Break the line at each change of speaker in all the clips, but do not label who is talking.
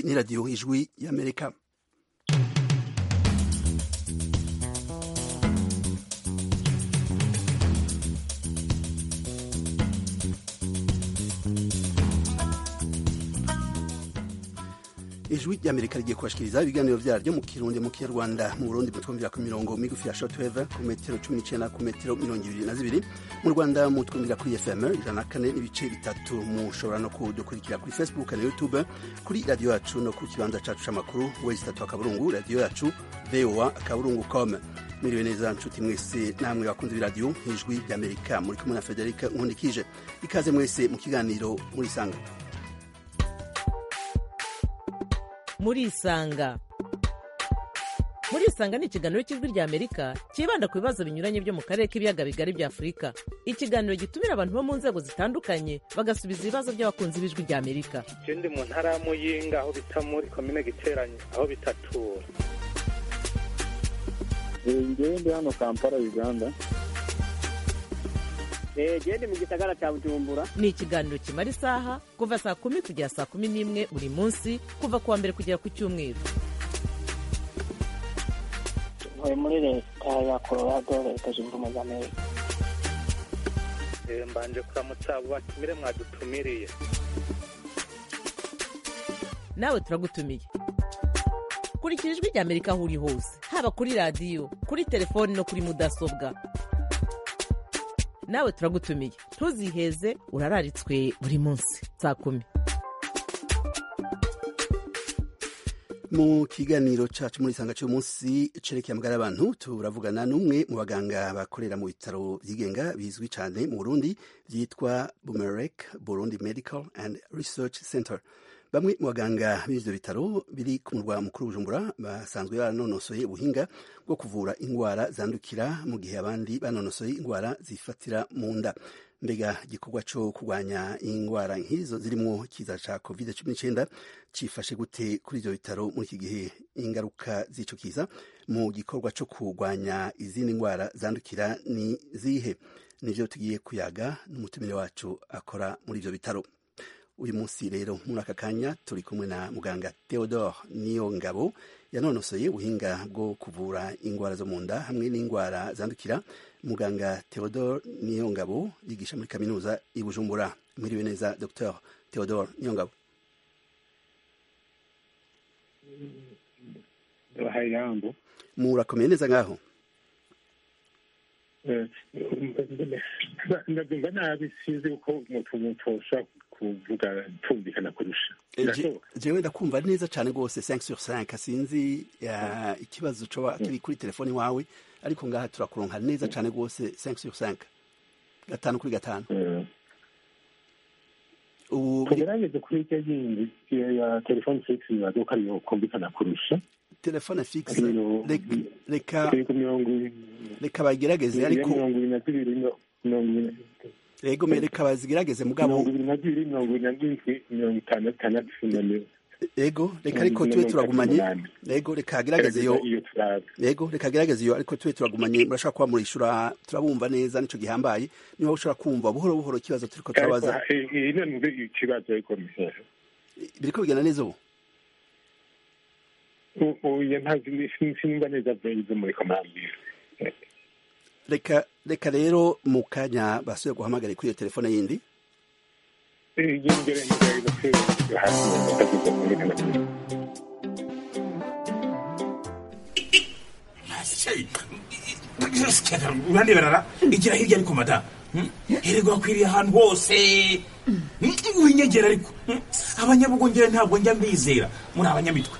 ni radiyo ijwi y'amerika ijwi ry'amerika rigiye kubashikiriza ibiganiro vyaryo mu kirundi mu kinyarwanda mu burundi mutwumvira ku mirongo migufi ya shortwave ku metero cumi n'icenda ku metero mirongo ibiri na zibiri mu rwanda mutwumvira kuri fm ijana na kane n'ibice bitatu mushobora no kudukurikira kuri facebook na youtube kuri radiyo yacu no ku kibanza cacu c'amakuru wezi tatu akaburungu radiyo yacu voa akaburungu com mwiriwe neza nshuti mwese namwe bakunze b'iradiyo ijwi ry'amerika muri kumwe na federika nkundikije ikaze mwese mu kiganiro murisanga
murisanga murisanga ni ikiganiro cy'ijwi rya amerika cyibanda ku bibazo binyuranye byo mu karere k'ibiyaga bigari bya afurika ikiganiro gitumira abantu bo mu nzego zitandukanye bagasubiza ibibazo by'abakunzi b'ijwi rya amerika
ndi mu ntara ya muyinga aho bita muri komine giteranye aho bitatura
ngewe ndi hano kampala uganda
gende mu gisagara cya bujumbura
ni ikiganiro kimara isaha kuva saa kumi kugera saa kumi n'imwe buri munsi kuva ku wa mbere kugera ku cyumweru
ntuye muri leta ya colorado leta zunze ubumwe za amerika
mbanje kuramutsa abo batumire mwadutumiriye
nawe turagutumiye kurikira ijwi rya amerika aho uri hose haba kuri radiyo kuri telefoni no kuri mudasobwa nawe turagutumiye ntuziheze urararitswe buri munsi saa kumi
mu kiganiro cacu muri isanga cy'umunsi cerekeye amagara y'abantu turavugana n'umwe mu baganga bakorera mu bitaro vyigenga bizwi cyane mu burundi vyitwa bumerek burundi medical and research center bamwe mu baganga b'ivyo bitaro biri ku murwa mukuru bujumbura basanzwe baranonosoye ubuhinga bwo kuvura indwara zandukira mu gihe abandi banonosoye indwara zifatira mu nda mbega igikorwa cyo kurwanya indwara nk'izo zirimo kiza ca covid cumi n'icyenda cifashe gute kuri ivyo bitaro muri iki gihe ingaruka z'ico kiza mu gikorwa cyo kurwanya izindi ndwara zandukira ni zihe nivyo tugiye kuyaga n'umutumire wacu akora muri ivyo bitaro uyu munsi rero muri aka kanya turi kumwe na muganga theodore niyo ngabo yanonosoye ubuhinga bwo kuvura indwara zo mu nda hamwe n'indwara zandukira muganga theodore niyo ngabo yigisha muri kaminuza i bujumbura mwiriwe neza dr theodore niyo ngabo
bahaye ijambo
murakomeye neza ngaho
ndabyumva nabi sinzi uko umuntu ushobora kuvuga tumvikana kurusha
jewe ndakumva neza cyane rwose 5 sur 5 sinzi ikibazo coba kiri kuri telefoni wawe ariko ngaha turakuronka neza cyane rwose 5 sur 5 gatanu kuri gatanu
ubu tugerageze kuri icyo yindi ya telefone fixe bibaza ko ariyo kumvikana kurusha
telefone fixe reka reka bagerageze ariko
mirongo ibiri na zibiri mirongo ibiri
yego reka bazigerageze mugabo
mirongo ibiri na zibiri mirongo ibiri na zirindwi mirongo itanu itandatu mirongo
yego reka ariko tube turagumanye yego reka agerageze iyo yego reka agerageze iyo ariko tube turagumanye murashobora kuba murishura turabumva neza nico gihambaye niba ushobora kumva buhoro buhoro ikibazo turiko turabaza
ikibazo ariko
biriko bigenda neza ubu
oya ntazi sinumva neza ibyo muri komambira
reka reka rero mu kanya basubiye guhamagara kuri iyo telefone yindi
uraneberara igira hirya ariko mada hererwa akwiriye ahantu hose winyegera ariko abanyabugongera ntabwo njya mbizera muri abanyamitwe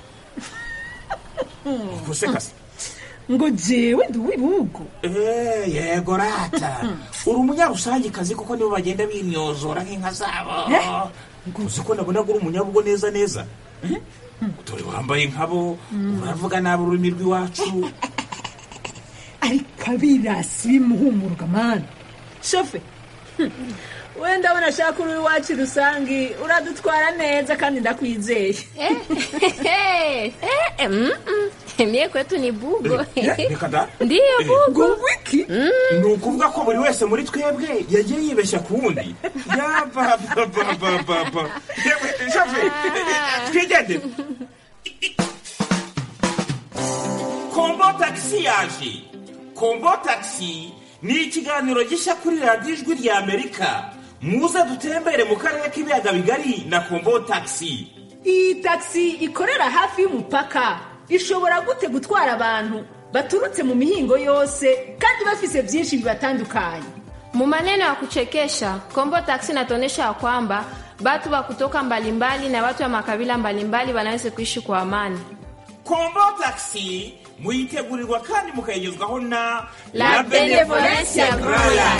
gusekase
ngo jewe ndi uw'ibihugu
yego rata uri umunyarusangikazi kuko nibo bagenda binyozora nk'inka zabo uzi ko nabona uri umunyabugo neza neza dore wambaye nkabo uravuga nabi ururimi rw'iwacu
ariko abirasi bimuhumuruka mani shofe
wenda abona ashaka uri iwacu rusange uradutwara neza kandi ndakwizeye
Mie kwetu ni bugo.
reka da
Ndiyo bugo.
wiki
ni ukuvuga ko buri wese muri twebwe yagiye yibeshya ku wundi yabababababa yewe shafe twigende kombo tagisi yaje kombo tagisi ni ikiganiro gishya kuri radiyo ijwi rya amerika muze dutembere mu karere k'ibiyaga bigari na kombo tagisi
iyi tagisi ikorera hafi y'umupaka ishobora gute gutwara abantu baturutse mu mihingo yose kandi bafise byinshi bibatandukanye
Mu maneno ya kuchekesha, Kombo Taxi inatuonyesha ya kwamba watu wa kutoka mbalimbali na watu wa makabila mbalimbali wanaweza kuishi kwa amani.
kombo tagisi muyitegurirwa kandi mukayigezwaho na
La Benevolencia Royal.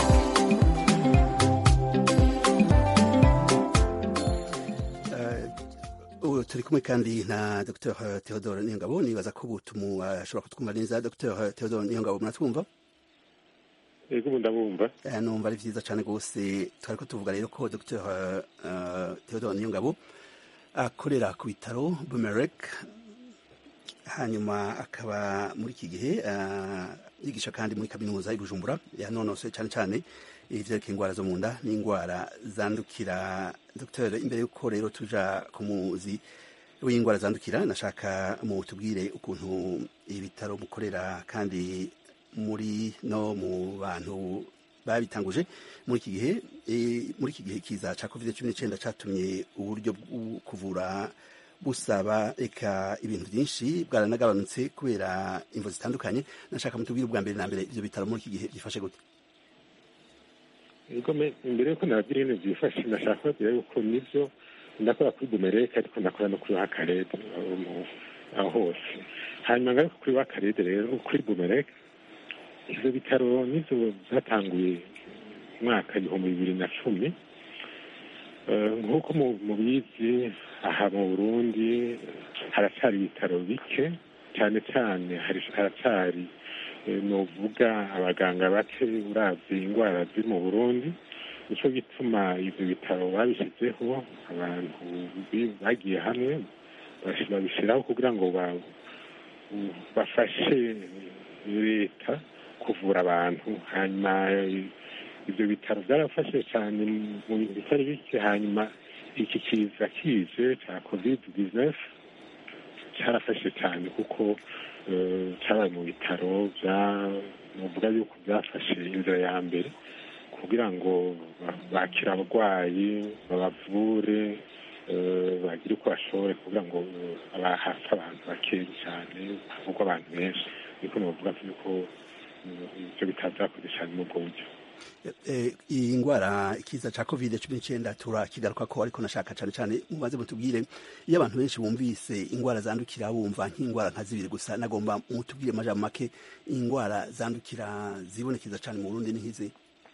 ubu turi kumwe kandi na dr theodore niyongabo nibaza ko ubu ashobora kutwumva neza dr theodore niyongabo muratwumva
yego ubu ndabumva
Eh, numva ari vyiza cane gose twari ko tuvuga rero ko dr uh, theodore niyongabo akorera ku bitaro bumerek hanyuma akaba muri iki gihe uh, yigisha kandi muri kaminuza i bujumbura yanonosoye cane cane ivyerekeye ingwara zo mu nda n'ingwara zandukira dr imbere yuko rero tuja ku muzi w'ingwara zandukira nashaka mutubwire ukuntu ibitaro mukorera kandi muri no mu bantu babitanguje muri iki gihe eh, muri iki gihe kiza ca covid cumi n'icenda catumye uburyo bwo kuvura busaba eka ibintu byinshi bwaranagabanutse kubera imvo zitandukanye nashaka mutubwire ubwa mbere na mbere ivyo bitaro muri iki gihe byifashe gute
yego me- imbere yuko nababwira ibintu byifashe nashaka kubabwira yuko nivyo ndakora kuri bumereke ariko ndakora no kuri wakarede aho mu- aho hose hanyuma ngaruka kuri wakarede rero kuri bumereke ivyo bitaro nivyo byatanguye umwaka ibihumbi bibiri na cumi Eh, nk'uko mu- mubizi aha mu burundi haracyari ibitaro bike cyane cyane hari- haracyari eh, novuga abaganga bake uravye indwara ziri mu burundi nico gituma ivyo bitaro babishyizeho abantu bi- bagiye hamwe bashi- babishiraho kugira ngo ba- bafashe leta kuvura abantu hanyuma eh, ivyo bitaro byarafashe cyane mu bintu bitari bike hanyuma iki kiza kije cya covid 19 cyarafashe cyane kuko eh, cyabaye mu bitaro bya nuvuga yuko byafashe inzira ya mbere kugira ngo ba- bakire abarwayi babavure eh, bagire uko bashoboye kugira ngo eh, aba- hapfe abantu bakeya cyane havugwa abantu benshi niko novuga yuko eh, ibyo bitaro byakoze cyane muri ubwo buryo
Eh, iyi ngwara ikiza ca covid cumi n'icenda turakigaruka ko ariko nashaka cane cane mubaze mutubwire iyo abantu benshi bumvise ingwara zandukira bumva nk'ingwara nka zibiri gusa nagomba mutubwire amajambo make ingwara zandukira zibonekeza cane mu burundi ni nk'izi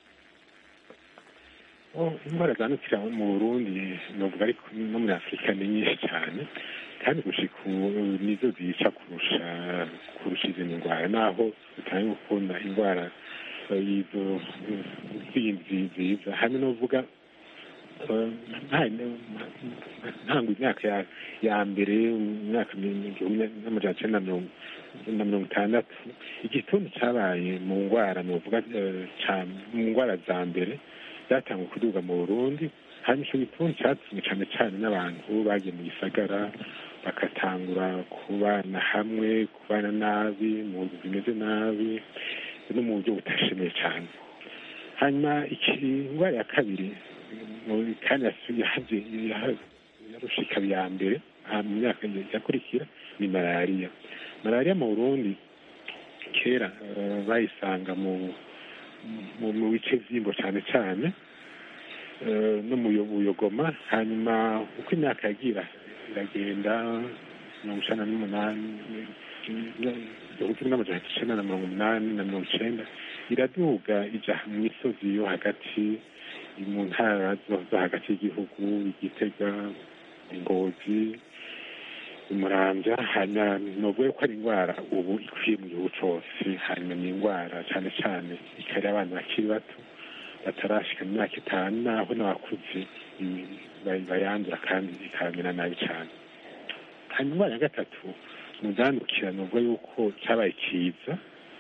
Oh, indwara zandukira mu burundi novuga ariko no muri afurika ni nyinshi cyane kandi gushika ubu nizo zica kurusha kurusha izindi ndwara naho tutari gukunda indwara eh, izo zindi nziza hamwe novuga eh, nta- ntango imyaka ya ya mbere mu myaka igihumbi n'amajana icenda na mirongo na mirongo itandatu igituntu cabaye mu ngwara novuga eh, ca- mu ngwara za mbere byatangwa kuduga mu burundi hanyuma ico gituntu catumye cane cane n'abantu bagiye mu gisagara bagatangura kubana hamwe kubana nabi mu nzu zimeze nabi no mu buryo butashimiye cyane hanyuma iki indwara ya kabiri mu- kandi yasubiye yaje yarusha ikaba iya mbere aha mu myaka yakurikira ni malariya malariya mu burundi kera eh, bayisanga mu mu- mu bice vy'imbo cyane cyane eh, no mu Yo- buyogoma hanyuma uko imyaka yagira iragenda mirongo icenda n'umunani igihumbi kimwe n'amajana icenda na mirongo umunani na mirongo icenda iraduga ija mu misozi yo hagati mu ntara zo zo hagati y'igihugu igitega ingozi umuramvya hanyuma novuga ko ari indwara ubu ikwiye mu gihugu cose hanyuma ni indwara cane cane ikari abana bakiri bato batarashika mu myaka itanu naho n'abakuze i- bay- bayandura kandi ikabamera nabi cane hanyuma indwara ya gatatu mu zandukira nubwo yuko cyabaye cyiza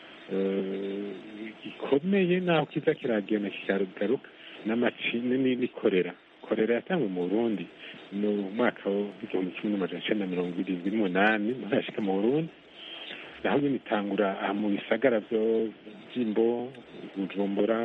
gikomeye naho kiza kiragenda kikagaruka n'amacini n'ikorera korera yatangwe mu burundi ni umwaka w'igihumbi kimwe n'amajana icyenda na mirongo irindwi n'umunani muri yashika mu burundi naho nyine itangura mu bisagara by'imbo bujumbura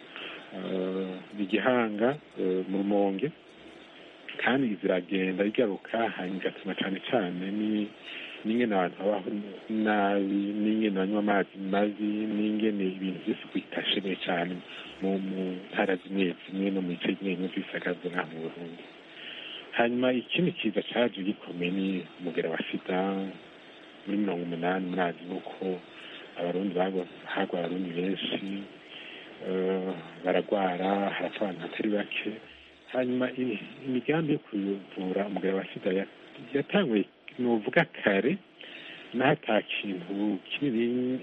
igihanga mu rumonge kandi ziragenda igaruka hanyuma igatuma cyane cyane n'ingene abantu babaho nabi n'ingene banywa amazi mabi n'ingene ibintu byose bitashemeye cyane mu ntara zimwe zimwe no mu bice bimwe bimwe by'ibisagara byo ngaha mu burundi hanyuma ikindi kiza cyaje gikomeye ni umugera wa sida muri mirongo umunani murazi nuko abarundi hagwa abarundi benshi baragwara harapfa abantu batari bake hanyuma imigambi yo kuvura umugabo wa sida yatanguye nuvuga kare naho ata kintu kinini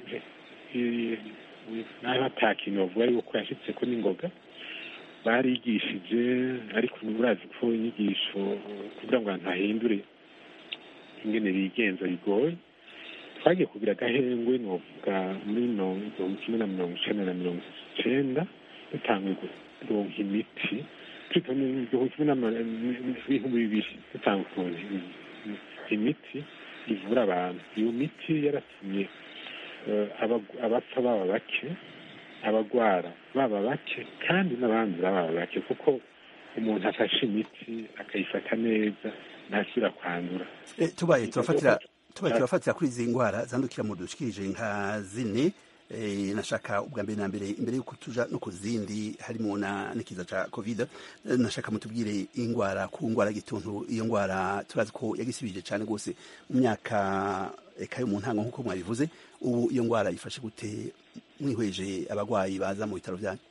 naho ata kintu bavuga yuko yashyitse ko n'ingoga barigishije ariko urazi ko inyigisho kugira ngo abantu bahindure ingene bigenza bigoye twagiye kugira agahengwe nuvuga muri mirongo kimwe na mirongo icenda na mirongo icenda dutanguye kuronka imiti igihumbi kimwe n'ibihumbi bibiri dutanga ukuntu imiti ivura abantu iyo miti yaratumye abapfa baba bake abagwara baba bake kandi n'abandura baba bake kuko umuntu afashe imiti akayifata neza ntasubira kwandura
tubaye turafatira tubaye turafatira kuri izi ndwara zandukira mu dushikirije nka zine nashaka ubwa mbere na mbere imbere y'uko tuja no ku zindi harimo na n'ikiza ca covid nashaka mutubwire ingwara ku ngwara gituntu iyo ngwara turazi ko yagisibije cyane rwose mu myaka eka yo mu ntango nk'uko mwabivuze ubu iyo ngwara ifashe gute mwihweje abagwayi baza mu bitaro byanyu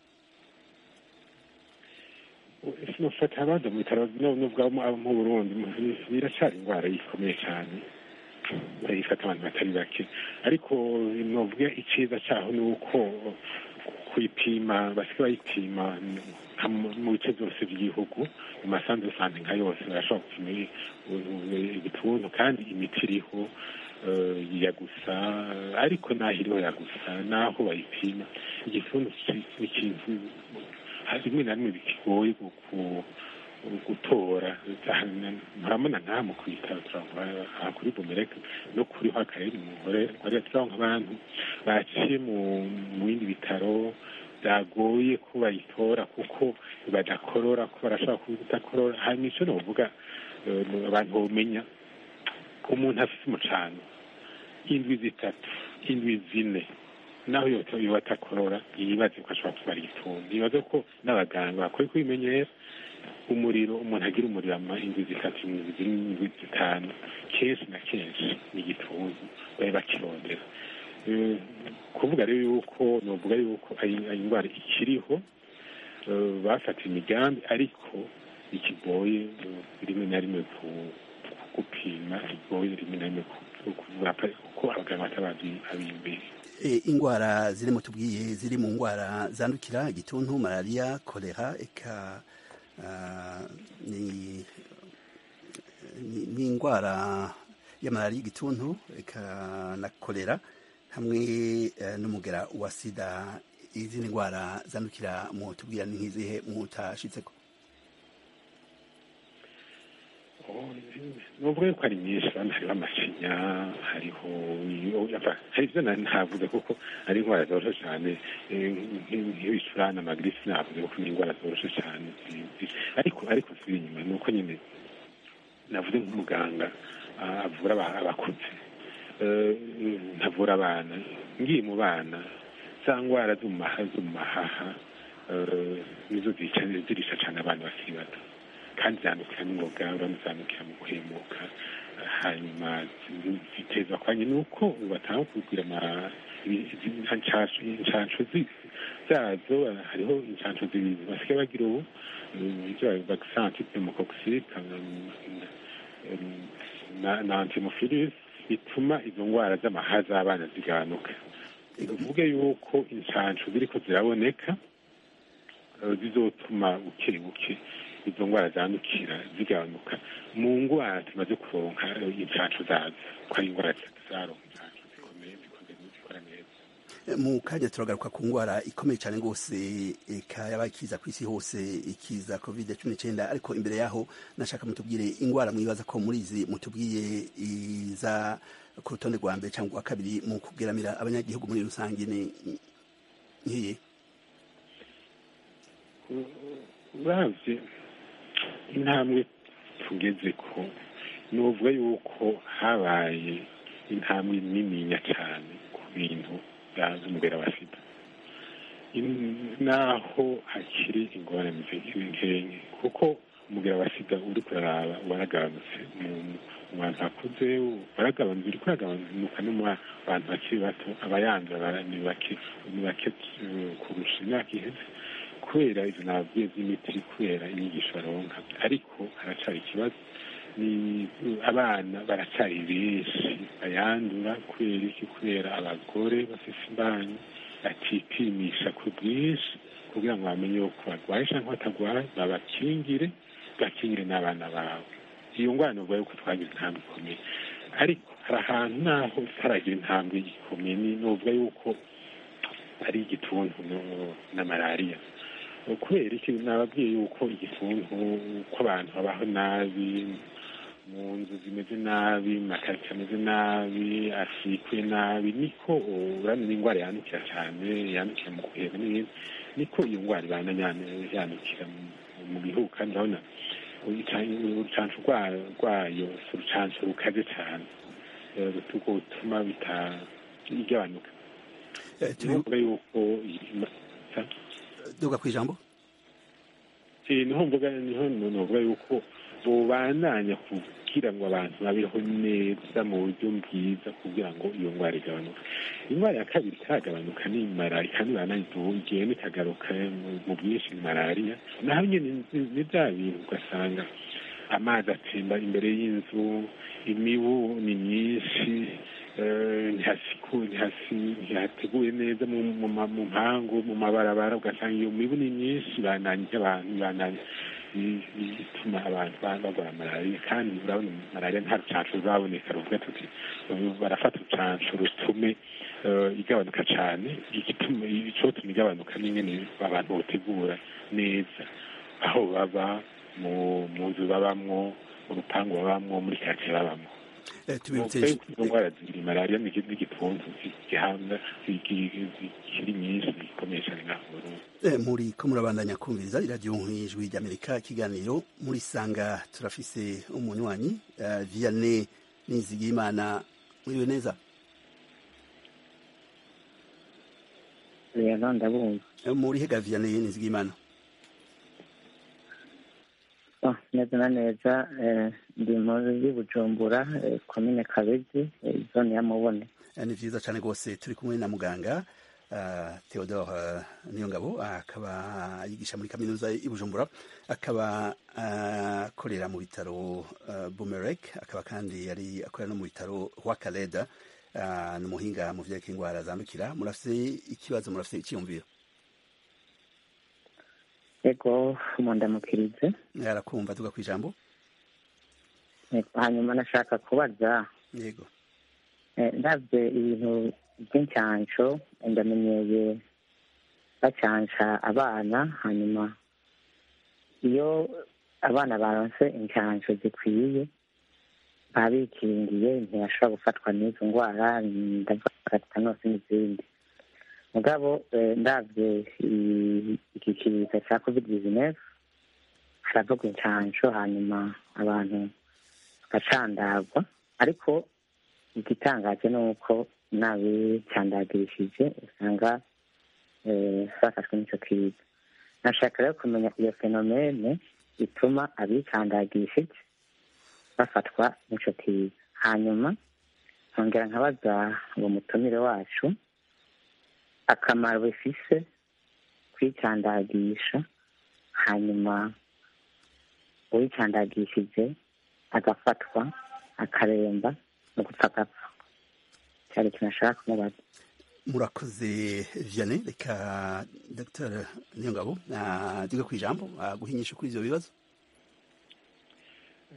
sinofata abaza mu bitaro n'ubwo mu burundi biracari ingwara ikomeye cyane ifata abantu batari bake ariko novuga icyiza cyaho ni uko kuyipima basigaye bayipima mu bice byose by'igihugu mu masanzu sante nka yose barashobora gupima igituntu kandi imiti iriho ya gusa ariko naho iriho ya gusa naho bayipima igituntu ni ikintu rimwe na rimwe bikigoye gutora murabona nta mu kwitaba turavuga kuri bumereke no kuri ho akarere umugore twari turaho nk'abantu baciye mu bindi bitaro byagoye ko bayitora kuko badakorora ko barashobora kudakorora hanyuma icyo novuga abantu bamenya umuntu afite umucano indwi zitatu indwi zine naho yoba atakorora yibaze ko ashobora kuba ari igituntu yibaze ko n'abaganga bakwiye kubimenyera umuriro umuntu agira umuriro ama indwi zitatu indwi zitanu kenshi na kenshi ni igituntu bari bakirondera kuvuga rero yuko novuga yuko indwara ikiriho bafata imigambi ariko ikigoye rimwe na rimwe gupima ikigoye rimwe na rimwe kuvuga kuko abaganga batabazi abimbere
ingwara zirimo tubwiye ziri mu ngwara zandukira igituntu malariya kolera eka ni indwara ya malariya igituntu eka na kolera hamwe n'umugera wa sida izindi ndwara zandukira mu tubwira ni nk'izihe mutashitseko
nubwo yuko ari nyinshi hano hariho amashinya hariho hari ibyo ntavuze kuko ari indwara zoroshe cyane nk'ibicurane amagirisi navuze kuko ni indwara zoroshe cyane ariko ariko ziri inyuma ni uko nyine navuze nk'umuganga avura abakuze ntavura abana ngiye mu bana za ndwara zo mu mahaha nizo zirisha cyane abantu bakiri bato kandi zandukira n'ingoga urabona zandukira mu guhemuka hanyuma ziteza kwanye nuko batanga kubwira inshansho zazo hariho inshansho zibiri basigaye bagira ubu ibyo vaccin pneumococcique na antimophilis bituma izo ndwara z'amaha z'abana zigabanuka bivuge yuko inshansho ziriko ziraboneka zizotuma buke buke izo ndwara zandukira zigabanuka mu ndwara tumaze kuronka incacu zazo ko ari indwara zaronka incacu zikomeye zikomeye zikora neza
mu kanya turagaruka ku ndwara ikomeye cyane rwose eka yabaye ikiza ku isi hose ikiza covid cumi n'icyenda ariko imbere yaho nashaka mutubwire indwara mwibaza ko muri izi mutubwiye iza ku rutonde rwa mbere cyangwa rwa kabiri mu kugeramira abanyagihugu muri rusange ni nkiye
uravye intambwe tugeze ko nuvuga yuko habaye intambwe nininya cyane ku bintu byaza umubera wa sida naho hakiri ingorane zikiri nkenke kuko umubera wa sida uri kuraraba waragabanutse mu bantu bakuze waragabanutse uri kuragabanuka no mu bantu bakiri bato abayandura ni bake ni bake kurusha imyaka iheze kubera izo nababwiye z'imiti kubera inyigisho baronka ariko haracari ikibazo ni abana baracari benshi bayandura kubera iki kubera abagore bafise imbanyi batipimisha ku bwinshi kugira ngo bamenye yuko barwaye cyangwa batagwaye babakingire bakingire n'abana babo iyo ngwara nuvuga yuko twagize intambwe ikomeye ariko hari ahantu naho tutaragira intambwe ikomeye nuvuga yuko ari igituntu na malariya kubera iki nababwiye yuko igituntu ko abantu babaho nabi mu nzu zimeze nabi mu makaritsiye ameze nabi asikuye nabi niko urabona indwara yandukira cyane yandukira mu guhema n'ibindi niko iyo ndwara ibana yandukira mu bihugu kandi urabona urucanco rwayo si urucanco rukaze cyane rutuma igabanuka nuvuga yuko
duga ku ijambo
niho mvuga niho nuvuga yuko bubandanya kugira ngo abantu babeho neza mu buryo bwiza kugira ngo iyo ndwara igabanuke indwara ya kabiri itagabanuka ni malariya kandi igenda ikagaruka mu bwinshi ni malariya naho nyine ni bya bintu ugasanga amazi atemba imbere y'inzu imibu ni myinshi ntihateguye neza mu mpangu mu mabarabara ugasanga iyo mibu ni myinshi bananije abantu bananije bituma abantu barwara malariya kandi urabona malariya nta rucanco ruraboneka ruvuga tuti barafata urucanco rutume igabanuka cyane igituma icotuma igabanuka n'ingene abantu botegura neza aho baba mu nzu babamwo mu rupangu babamwo muri karitsiye babamwo izo ndwara zibiri malariya n'igituntu gihanga kiri nyinshi gikomeye cyane ngaho mu Burundi
muri ko murabandanya kumviriza iradiyo nk'ijwi ry'amerika ikiganiro muri sanga turafise umunywanyi vianney nizigimana muriwe neza
rero ndabumva
muri hega vianney nizigimana
neza na neza ndi muri bujumbura komine kabezi zone ya mubone
ni vyiza cane rwose turi kumwe na muganga Theodore Niyongabo akaba yigisha muri kaminuza i Bujumbura akaba akorera mu bitaro Bumerek akaba kandi yari akorera no mu bitaro Wakaleda ni umuhinga mu vyerekeye indwara zandukira murafise ikibazo murafise icyiyumviro
ego mundamukirize
arakumva tuga ku ijambo
hanyuma nashaka kubaza
yego
ndabye ibintu by'incansho ndamenyeye bacansha abana hanyuma iyo abana baronse incansho zikwiye baba bikingiye ntibashobora gufatwa n'izo ndwara ndavuga tetanose n'izindi mugabo ndabye iki kiza cya covid dizinefu haravuga incansho hanyuma abantu bagacandagwa ariko igitangaje ni uko n'abicandagirishije usanga bafashwe n'icyo kiza nashaka rero kumenya iyo fenomene ituma abicandagishije bafatwa n'icyo kiza hanyuma nkongera nkabaza uwo mutumire wacu akamaro bifise kwicandagisha hanyuma uwicandagishije agafatwa akaremba no gupfa agapfa cyari ikintu ashaka kumubaza
murakoze vianney reka dr niyongabo duge ku ijambo guhinyisha kuri ibyo bibazo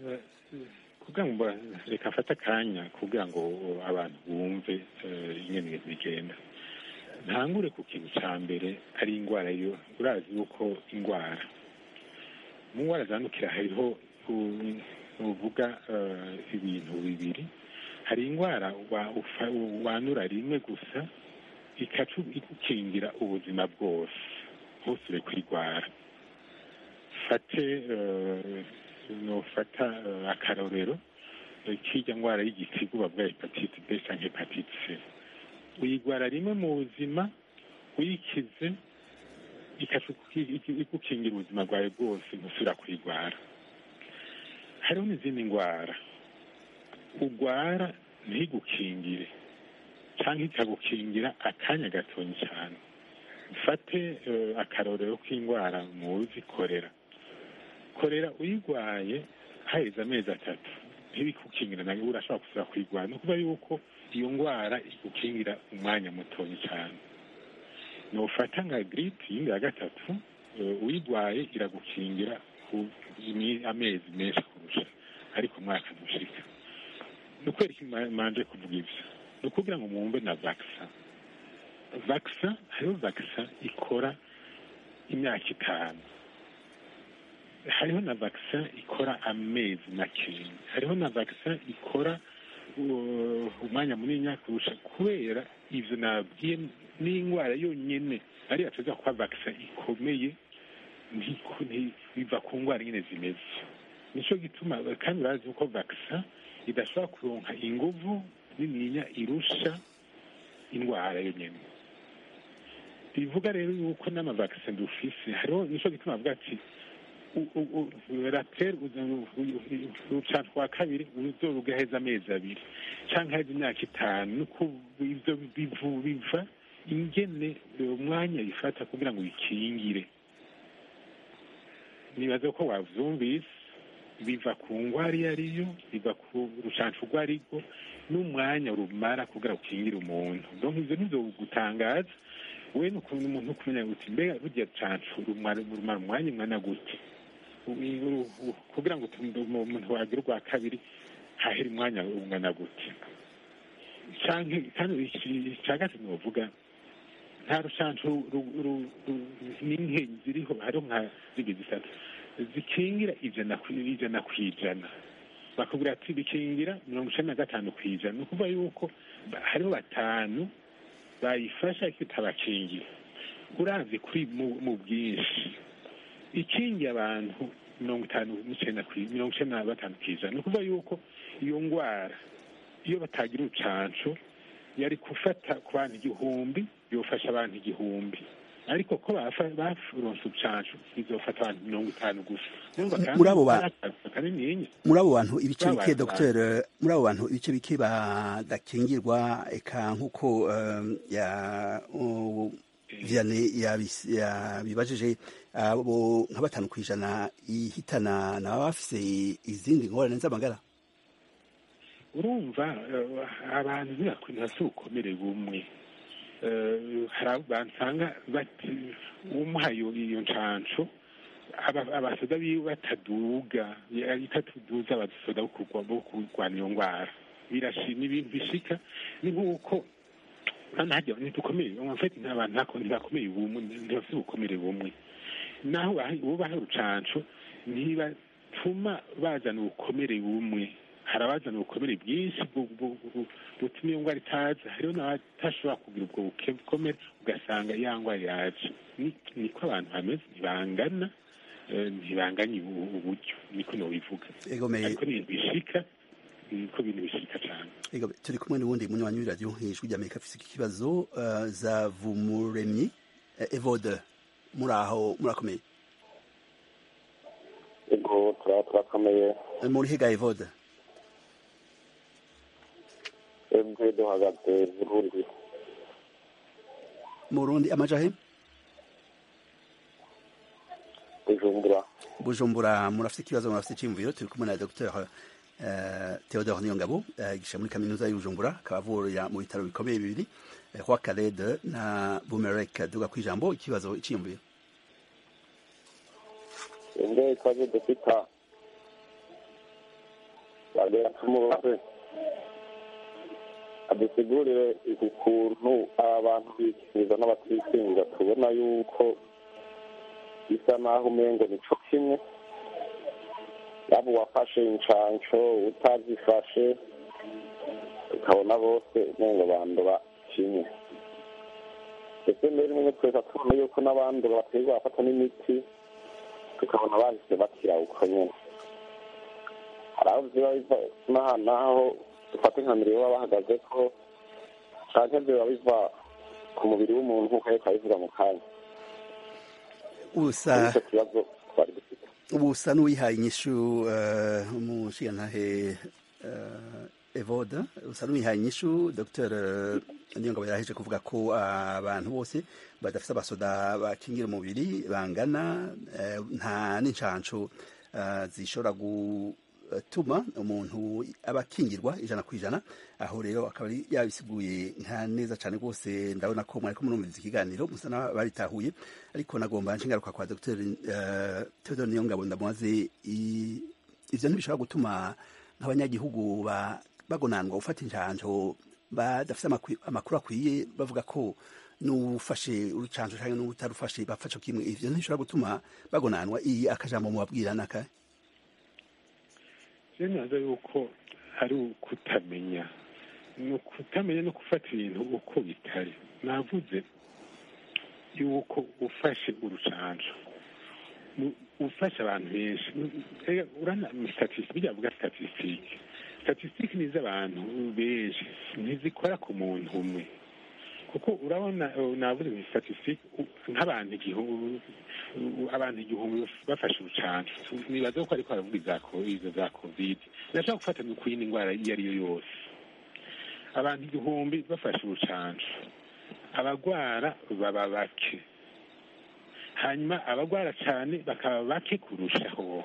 eh, kugira ngo reka mfate akanya kugira ngo abantu bumve eh, ingene ibintu bigenda ntangure ku kintu cya mbere ari indwara yo urazi yuko indwara mu ndwara zandukira hariho u- uvuga eh, ibintu bibiri hari indwara wa- ufa- wandura rimwe gusa ikaca igukingira ubuzima bwose ntusubire kwirwara fate eh, nofata eh, akarorero eh, k'irya ndwara y'igitigu bavuga hepatite b cyangwa hepatite c uyigwara rimwe mu buzima uyikize ikaca iguki- igukingira ubuzima bwawe bwose ntusubira kuyigwara hariho n'izindi ndwara ugwara ntigukingire cyangwa ikagukingira akanya gatonya cyane mfate eh, akarorero k'indwara muzi korera korera uyigwaye haheze amezi atatu ntibikukingira nawe urashobora gusubira kuyigwara ni ukuvuga yuko iyo ndwara igukingira umwanya mutoya cyane nufata nka giripe yindi ya gatatu eh, uyigwaye iragukingira ku imi- amezi menshi kurusha ariko umwaka ntushika ni ukwereka ima- manje kuvuga ibyo ni ukugira ngo mwumve na vakisa vakisa hariho vakisa ikora imyaka itanu hariho na vakisa ikora amezi makeya hariho na vakisa ikora uh, umwanya munini kurusha kubera ivyo nabwiye n'indwara yonyene ariyo tuza kuba vakisa ikomeye ntiku- nti- biva ku ndwara nyine zimeze nico gituma kandi bazi ko vakisa idashobora kuronka inguvu nininya irusha indwara yonyene bivuga rero yuko n'amavakisi dufise hariho nico gituma bavuga ati raperi urucanco rwa kabiri uzorugaheza amezi abiri canke heza imyaka itanu nuko ivyo bivu- biva ingene umwanya bifata kugira ngo bikingire nibaza ko wavyumvise biva ku ngwara iyo ariyo biva ku rucanco urwo arirwo n'umwanya rumara kugira ukingire umuntu donc ivyo ntizogutangaza we ni ukuntu umuntu kumenya guti mbega rurya canco rumara rumara umwanya ungana gute U- u- u- kugira ngo utu- umuntu wagira urwa kabiri hahera umwanya ungana gute canke kandi ica gatatu novuga nta rucanco ru- ru- ru- n'inkenyi ziriho hariho nka zibiri zitatu zikingira ijana ku ijana ku ijana bakubwira ati bikingira mirongo icenda na gatanu ku ijana ni ukuvuga yuko ba- hariho batanu bayifasha ariko itabakingira uravye kuri mu- mu bwinshi ikingiye abantu mirongo itanu n'icenda ku mirongo icenda na batanu ku ijana ni ukuvuga yuko iyo ngwara iyo batagira urucanco yari gufata ku bantu igihumbi yofasha abantu igihumbi ariko ko bafa- baronse urucanco izofata abantu mirongo itanu gusa Urumva kandi
muri abo ba-
kanininya
muri abo bantu ibice
Muri abo
bike
bantu
dr muri abo bantu ibice bike badakingirwa eka nk'uko um, ya uh, vianney yabis- yabibajije abo nka batanu ku ijana ihitana naba bafise izindi ngorane z'amagara
urumva eh, abantu ntibafite ubukomere bumwe Eh, hari abo bansanga bati umuhaye iyo ncanco aba- abasoda biwe bataduga ya- itatuduza abasoda bo kurwa- bo kurwana iyo ndwara birashima ibintu bishika ni nk'uko hano hajya ntidukomeye mfite abantu ntako ntibakomeye bumwe ntibafite ubukomere bumwe naho baha- bubaha urucanco ntibatuma bazana ubukomere bumwe hari abazana ubukomere bwinshi bu- bu- bu- butuma iyo ndwara itaza hariho n'abatashobora kugira ubwo buke- bukomere ugasanga ya ndwara yaje Ni- niko abantu bameze ntibangana eh, ntibanganye ubu- uburyo niko nobivuga
Egomeye.
ariko ni ibintu bishika niko ibintu bishika cyane
Ego, turi kumwe n'uwundi munywanyi w'iradiyo ijwi ry'amerika afise iki kibazo uh, za vumuremyi uh, evode muri aho murakomeye
ego turaba turakomeye
Eh, muri higa evode
twebwe duhagaze burundi
mu Burundi amajahe
bujumbura
bujumbura murafite ikibazo murafite icyiyumviro turi kumwe na dr uh, theodore niyongabo uh, yigisha muri kaminuza y'ubujumbura akaba avurira mu bitaro bikomeye bibiri uh, kwa karede na bumerek duga ku ijambo ikibazo icyiyumviro
twebwe twaje dufita bagera tumubaze adusigurire ukuntu aba bantu bikingiza n'abatikingiza tubona yuko bisa naho umengo nico kimwe yaba uwafashe inshanco utazifashe ukabona bose umengo bandura kimwe ndetse mbere rimwe twese tubona yuko n'abandi baterwa bafata n'imiti tukabona bahise bakira uko nyene hari aho ziba biva n'aha n'aho dufata nka mbere baba bahagaze ko canke biba biva ku mubiri w'umuntu nk'uko ariko abivuga mu kanya
usa
nicyo kibazo twari dufite
ubusa n'uwihaye inyishu eh, umushigantahe eh, evoda usa n'uwihaye inyishu dr niyongabo yaraheje kuvuga ko abantu bose badafite abasoda bakingira umubiri bangana eh, nta n'inshanco eh, zishobora gutuma umuntu aba akingirwa ijana ku ijana aho rero akaba ari yabisiguye nka neza cyane rwose ndabona ko mwariko murumviriza ikiganiro musa n'abaritahuye ariko nagomba nshingaruka kwa dr uh, theodore niyongabo ndamubaze i- ivyo ntibishobora gutuma nk'abanyagihugu ba- bagonanwa gufata injanjo badafite amakwi- amakuru akwiye bavuga ko n'ufashe urucanjo canke n'utarufashe bapfa co kimwe ivyo ntibishobora gutuma bagonanwa iyi akajambo mubabwira naka
rero naza yuko ari ukutamenya ni ukutamenya no gufata ibintu uko bitari navuze yuko ufashe urucanjo nu- ufashe abantu benshi nu- ega urana statisitike bijya bavuga statisitike statisitike ni iz'abantu benshi ntizikora ku muntu umwe kuko urabona uh, navuze ni statisitike nk'abantu igihumbi abantu igihumbi bafashe urucanco nibaza ko ariko baravuga iza ko- izo za covid ndashaka gufata no ku yindi ndwara iyo ari yo yose abantu igihumbi bafashe urucanco abagwara baba bake hanyuma abagwara cyane bakaba bake kurushaho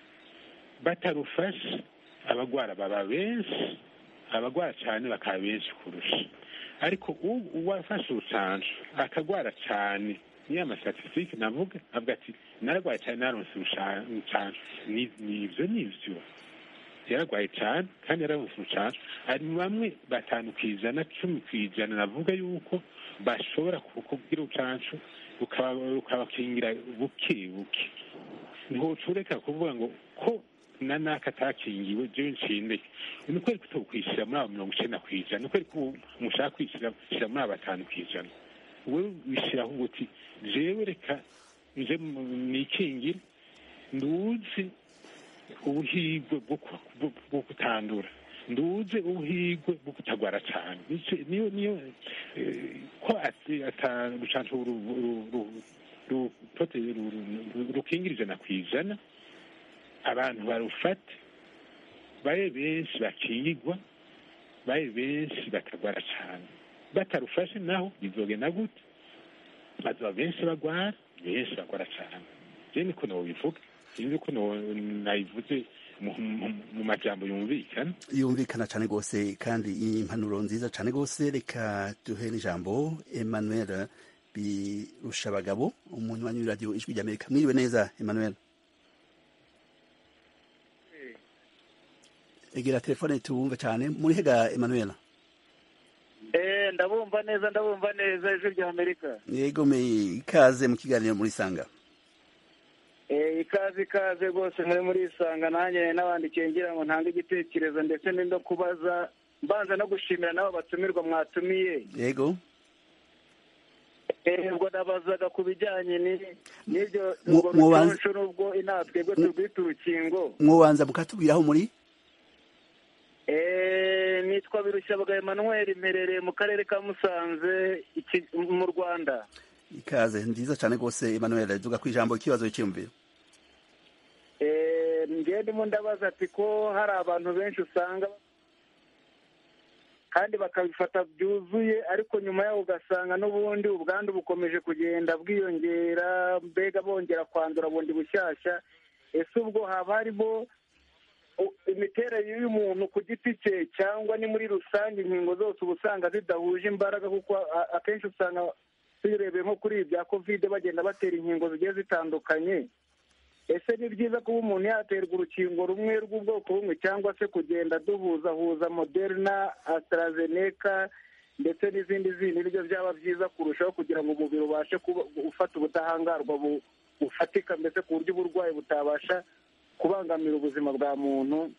batarufashe abagwara baba benshi abagwara cyane bakaba benshi kurusha ariko u- uwafashe urucanco akagwara cyane niyo amastatisitike navuga avuga ati naragwaye cyane naronse urucanco Ni- nivyo nivyo yaragwaye cyane kandi yararonse urucanco hari bamwe batanu ku ijana cumi ku ijana navuga yuko bashobora kukubwira urucanco rukaba- rukabakingira buke buke ntiwoca ureka kuvuga ngo ko na naka atakingiwe jewe ncinde ni kweri kutokwishyira muri abo mirongo icenda ku ijana ni kweri ko mushaka kwishyira shyira muri abo batanu ku ijana wewe wishyiraho ngo uti jewe reka nje mu- nikingire nduzi ubuhigwe bwo ku- bwo- bwo kutandura nduze ubuhigwe bwo kutagwara cyane Nico- niyo niyo eh, ko ati- ata rucanco ru- ru- ru- ru- prote- ru- ru- rukingira ijana ku ijana abantu barufate babe benshi bakingirwa babe benshi bakagwara cyane batarufashe naho bizogenda gute bazoba benshi bagwara benshi bagwara cyane je niko nobivuga sinzi ko no- nabivuze mu- mu- mu majambo yumvikana
yumvikana cyane rwose kandi impanuro nziza cyane rwose reka duhe n'ijambo emmanuel birusha abagabo umunywanyi w'iradiyo ijwi ry'amerika mwiriwe neza emmanuel egera telefone tuwumve cyane muri hega emmanuel
Eh, ndabumva neza ndabumva neza ijwi rya amerika
yego me ikaze mu kiganiro muri sanga
Eh, ikaze ikaze rwose muri muri isanga nanjye n'abandikiye ngira ngo ntange igitekerezo ndetse no kubaza mbanza no gushimira n'abo batumirwa mwatumiye
yego
Eh, ubwo nabazaga ku bijyanye ni- n'ibyo
Mu-
urwo
mubanza-
rucunshu n'ubwo inaha twebwe turwita urukingo
mwobanza mukatubwira aho muri
Eh, nitwa birushabaga emmanuel mperereye mu karere ka musanze iki- mu rwanda
ikaze nziza cyane rwose emmanuel duga ku ijambo ikibazo cyiyumviro
Eh, njyewe ndimo ndabaza ati ko hari abantu benshi usanga kandi bakabifata byuzuye ariko nyuma yaho ugasanga n'ubundi ubwandu bukomeje kugenda bwiyongera mbega bongera kwandura bundi bushyashya ese ubwo haba harimo u- imiterere y'umuntu ku giti cye cyangwa ni muri rusange inkingo zose uba usanga zidahuje imbaraga kuko a- akenshi usanga turebeye nko kuri ibi bya kovide bagenda batera inkingo zigiye zitandukanye ese ni byiza kuba umuntu yaterwa urukingo rumwe rw'ubwoko bumwe cyangwa se kugenda duhuzahuza moderna AstraZeneca ndetse n'izindi zindi nibyo byaba byiza kurushaho kugira ngo umubiri ubashe kuba ufata ubudahangarwa bu- bufatika mbese ku buryo uburwayi butabasha kubangamira ubuzima bwa muntu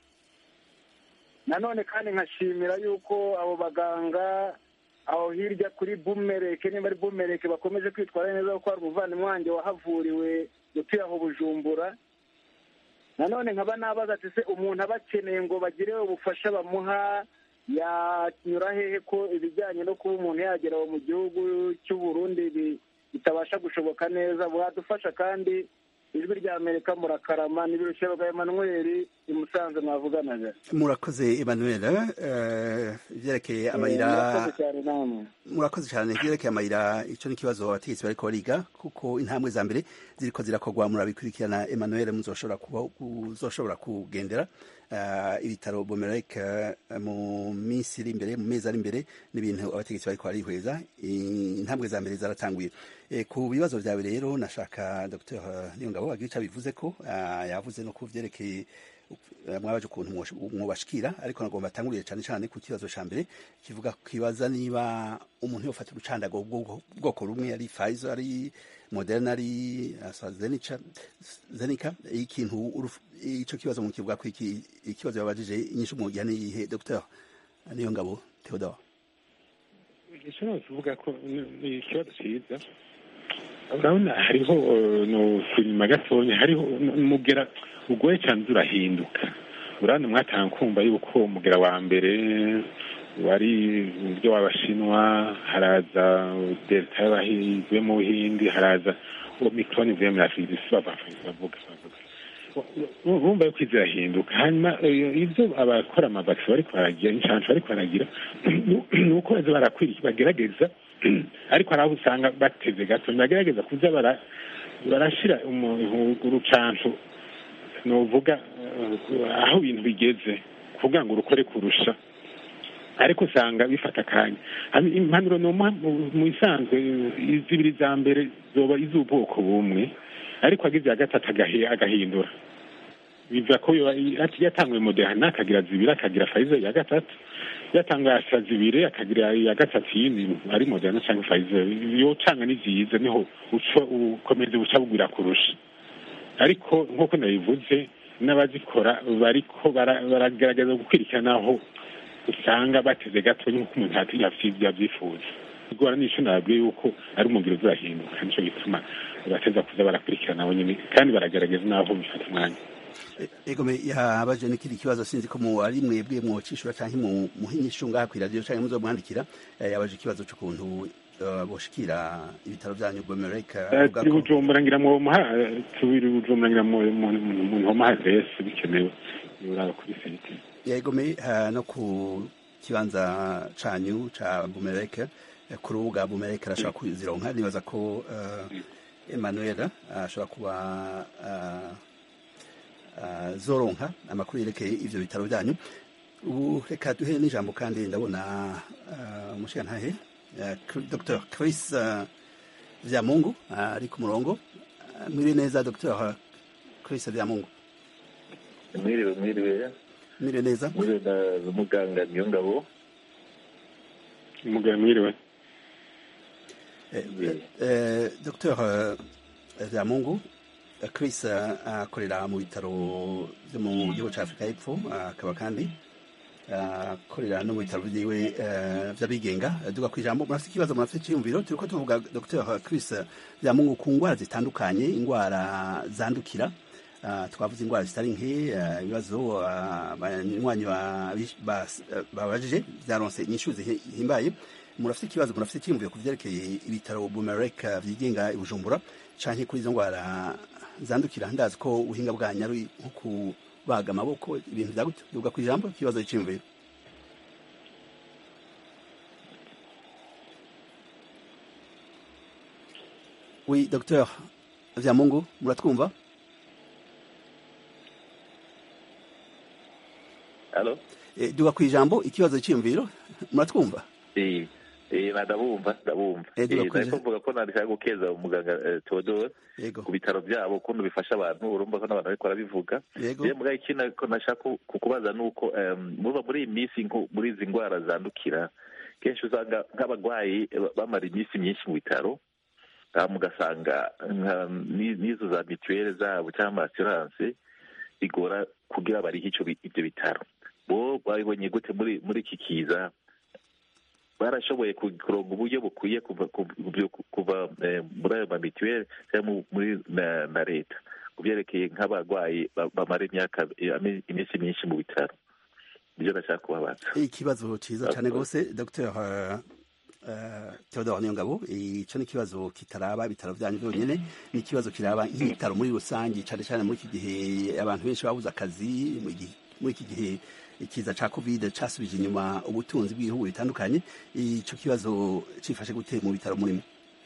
nanone kandi nkashimira yuko abo baganga aho hirya kuri bumereke niba ari bumereke bakomeje kwitwara neza kuko hari umuvandimwe wanjye wahavuriwe utuye aho bujumbura nanone nkaba nabaza ati se umuntu aba akeneye ngo bagire ubufasha bamuha yanyura hehe ko ibijyanye no kuba umuntu yagera aho mu gihugu cy'u Burundi bi- bitabasha gushoboka neza bwadufasha kandi ijwi rya amerika murakarama n'ibirusha bwa emanuweli i musanze mwavuganaga
murakoze emmanuel eh, ibyerekeye amayira
murakoze cyane namwe
murakoze cyane ibyerekeye amayira icyo ni ikibazo abategetsi bariko bariga kuko intambwe za mbere ziriko zirakorwa murabikurikirana emmanuel muzoshobora kuba uzoshobora kugendera eh, ibitaro bomerek mu minsi iri imbere mu mezi ari imbere n'ibintu abategetsi bariko barihweza intambwe za mbere zaratanguye Eh, ku bibazo byawe rero nashaka dr niyongabo agira icyo abivuze ko ah, yavuze no ku vyerekeye eh, mwabaje ukuntu mwosh- mwobashikira ariko nagomba atangurire cyane cyane ku kibazo ca mbere kivuga kibaza niba umuntu yofata urucandago bw'ubwo- bwoko rumwe ari Pfizer ari Moderna ari AstraZeneca Zeneca ikintu uruf- ico kibazo mu kivuga ko iki ikibazo yabajije inyishu mu gihe nihe Dr niyo ngabo Theodore
igishobora kuvuga ko ni- ni ikibazo cyiza urabona hariho eh, no filima gatonya hariho n- umugera ugoye cyane uza urahinduka urabona mwatanga kumva yuko umugera wa mbere wari uburyo w'abashinwa haraza delta y'abahive mu buhindi haraza omicron ivuye muri afurika isi bavuga bavuga urumva yuko izi irahinduka hanyuma eh, ibyo abakora amavakisi bariko baragira inshansho bariko baragira ni uko baza barakwiriye bagerageza ariko hari aho usanga bateze gato bagerageza kuza bara- barashira umu- urucanco novuga eh, aho ibintu bigeze kugira ngo urukore kurusha ariko usanga bifata akanya Hanyuma impanuro nomuha mu- mu isanzwe eh, zibiri za mbere zoba iz'ubwoko bumwe ariko agize iya gatatu agahi- agahindura biva ko yo- ati yatanguye moderna akagira zibiri akagira Pfizer ya gatatu yatanguye asha zibiri akagira iya gatatu yindi ari moderna cyangwa Pfizer yocanga ni vyiza niho uco ukomeza buca bugwira kurusha ariko nk'uko nabivuze n'abazikora bariko bara- baragerageza gukwirikirana aho usanga bateze gato nk'uko umuntu ati yavyi- yavyifuza igora nico nababwiye yuko ari umubiri uzahinduka nico gituma bateza kuza barakurikirana abo nyene kandi baragerageza n'aho bifata umwanya
egome yabaje n'ikindi kibazo sinzi ko mu ari mwebwe mwocishura canke mu muhinyishu ngaha kw'iradiyo canke muzomwandikira eh, yabaje ikibazo c'ukuntu eh, boshikira ibitaro vyanyu Bomerek
Eh, turi bujumbura ngira mu muha turi bujumbura ngira mu mu- mu- mu ntomaha adresse bikenewe uraba kuri site
yegome eh, no ku kibanza canyu ca Bomerek eh, ku rubuga Bomerek arashobora kuzironka nibaza ko eh, Emmanuel ashobora kuba eh, eh, zoronka amakuru yerekeye ivyo bitaro vyanyu ubu reka duhe n'ijambo kandi ndabona eh, umushigantahe eh, Dr Chris eh, Vyamungu eh, ari ku murongo Eh, mwiriwe neza Dr Chris Vyamungu
mwiriwe mwiriwe
mwiriwe neza
mwiriwe na muganga niyo ngabo
umugabo mwiriwe
Eh, Dr Vyamungu eh, Chris eh, akorera mu bitaro byo mu gihugu cya Afurika y'Epfo eh, akaba kandi eh, akorera no mu bitaro byiwe eh, by'abigenga Eh, duga ku ijambo murafite ikibazo murafite icyiyumviro turiko tuvuga Dr Chris Vyamungu ku ndwara zitandukanye indwara zandukira Uh, twavuze indwara zitari nke eh, ibibazo uh, abanywanyi ba- ba- babajije byaronse inyishu zihimbaye murafite ikibazo murafite icyiyumviro ku vyerekeye ibitaro bumerek vyigenga i bujumbura canke kuri izo ndwara zandukira ndazi ko ubuhinga bwanyu ari nko kubaga amaboko ibintu vya gutyo duga ku ijambo ikibazo c'iyumviro oui docteur vyamungu muratwumva
Halo?
Eh, duga ku ijambo ikibazo c'iyumviro muratwumva
Eh, Eh, na ndabumva ndabumva
Ego,
Eh,
urakoze.
nariko mvuga ko nandishaka gukeza umuganga eh, Theodore
Yego.
ku bitaro byabo ukuntu bifasha abantu urumva ko n'abantu bariko barabivuga
Yego.
je mbwa ikindi ko nashaka ku- kukubaza nuko em, muba muri iyi minsi nko muri izi ndwara zandukira kenshi usanga nk'abagwayi eh, bamara iminsi myinshi mu bitaro hama ugasanga nka- ni- n'izo za mituweli zabo cyangwa amasiranse bigora kugira barihe ico bi- ivyo bitaro bo babibonye gute muri muri iki kiza barashoboye ku- kuronga uburyo bukwiye kuva kuva- kuva eh, muri ayo mamituweli cyangwa mu- muri na na leta ku byerekeye nk'abarwayi ba- bamara imyaka eh, ami- iminsi myinshi mu bitaro nibyo nashaka kubabaza
ikibazo cyiza cyane rwose dr theodore niyongabo icyo ni ikibazo kitaraba ibitaro byanyu byonyine ni ikibazo kiraba nk'ibitaro muri rusange cyane cyane muri iki gihe abantu benshi babuze akazi mu gihe- muri iki gihe ikiza cya covid cyasubije inyuma ubutunzi bw'ibihugu bitandukanye icyo kibazo cyifashe gute mu bitaro murimo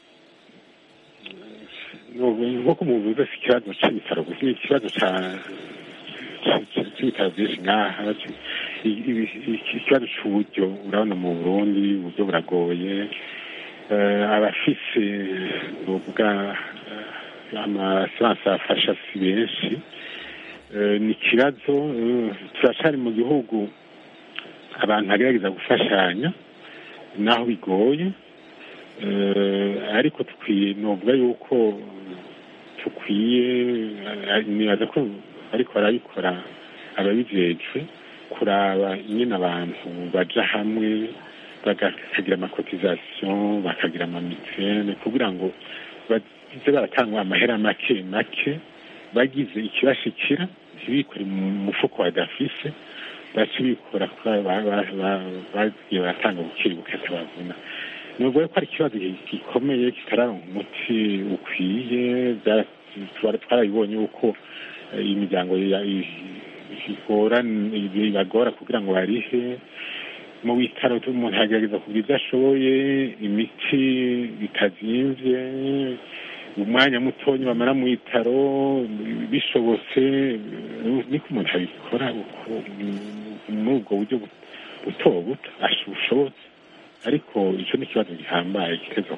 nk'uko muvuze si ikibazo cy'ibitaro gusa ni ikibazo cya- cya- cya- cy'ibitaro byinshi nk'aha I- i- i- ikibazo cy'uburyo urabona mu burundi uburyo buragoye Eh, abafise nuvuga eh, amasiranse afasha si benshi Eh, ni ikibazo eh, turacyari mu gihugu abantu bagerageza gufashanya naho bigoye Eh, ariko tukwiye novuga yuko tukwiye eh, nibaza ko ariko barabikora ababijejwe kuraba nyine abantu baja hamwe bakagira amakotizasiyo bakagira amamituwele kugira ngo baze baratanga amahera make make bagize ikibashikira ntibikore mu mufuko badafise bace bikora kuko ba- ba- ba- bagiye baratanga bukiri bukata babona nubwo ko ari ikibazo gikomeye kitararonka umuti ukwiye byara- twara- twarabibonye yuko eh, imiryango ya- i- igora ibagora kugira ngo barihe mu bitaro umuntu agerageza kugira ibyo ashoboye imiti bitazimvye umwanya mutonya bamara mu bitaro bishobotse niko umuntu abikora uko muri ubwo buryo buto buto asho- bushobotse ariko icyo ni ikibazo gihambaye kiteza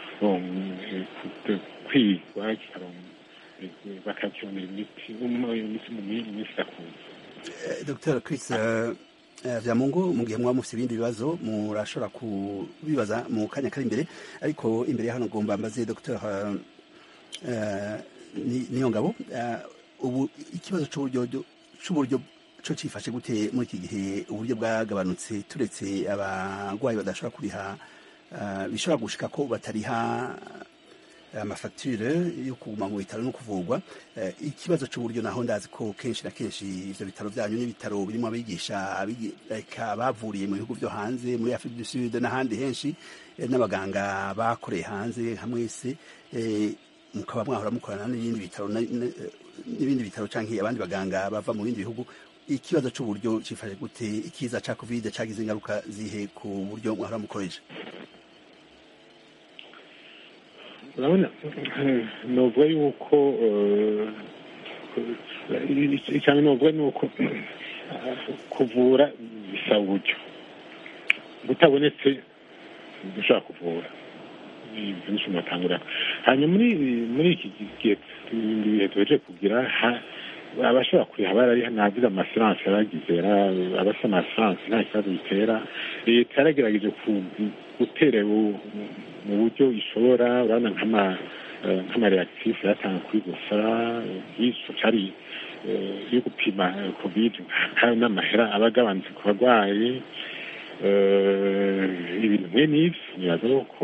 kwigwa kikaronka bakakibonera imiti imiti mu minsi idakunze
Eh, dr chris eh, eh, vyamungu mu gihe mwaba mufite ibindi bibazo murashobora kubibaza mu kanya kari imbere ariko imbere ya hano ngomba mbaze dr eh, Ni- niyongabo eh, ubu ikibazo c'uburyo c'uburyo co cifashe gute muri iki gihe uburyo bwagabanutse turetse abarwayi badashobora kuriha eh, bishobora gushika ko batariha amafagitire yo kuguma mu bitaro no kuvurwa Eh, ikibazo cy'uburyo naho ndazi ko kenshi na kenshi ivyo bitaro byanyu n'ibitaro birimo abigisha abigi- eka bavuriye mu bihugu byo hanze muri Afrique du Sud n'ahandi henshi eh, n'abaganga bakoreye hanze hamwe se eh, mukaba mwahora mukorana n'ibindi bitaro na- na- n'ibindi bitaro canke abandi baganga bava mu bindi bihugu ikibazo cy'uburyo cifashe gute ikiza ca covid cagize ingaruka zihe ku buryo mwahora mukoresha
urabona novuga yuko cyane novuga ni uko kuvura bisaba uburyo butabonetse dushobora kuvura ibyo nicyo natangura hanyuma muri muri iki gihe ibindi bihe tuheje kugira ha- abashobora kuriha barariha navuze amasiranse yaragize yara- abafite amasiranse nta kibazo bitera leta yaragerageje ku- gutera bu- mu buryo ishobora urabona nk'ama eh, nk'amareakitifu yatanga kuri gusa y'icyo cyari eh, yo gupima eh, covid hari n'amahera aba agabanutse ku barwayi eh, ibintu mwe n'ibyo nibaza ko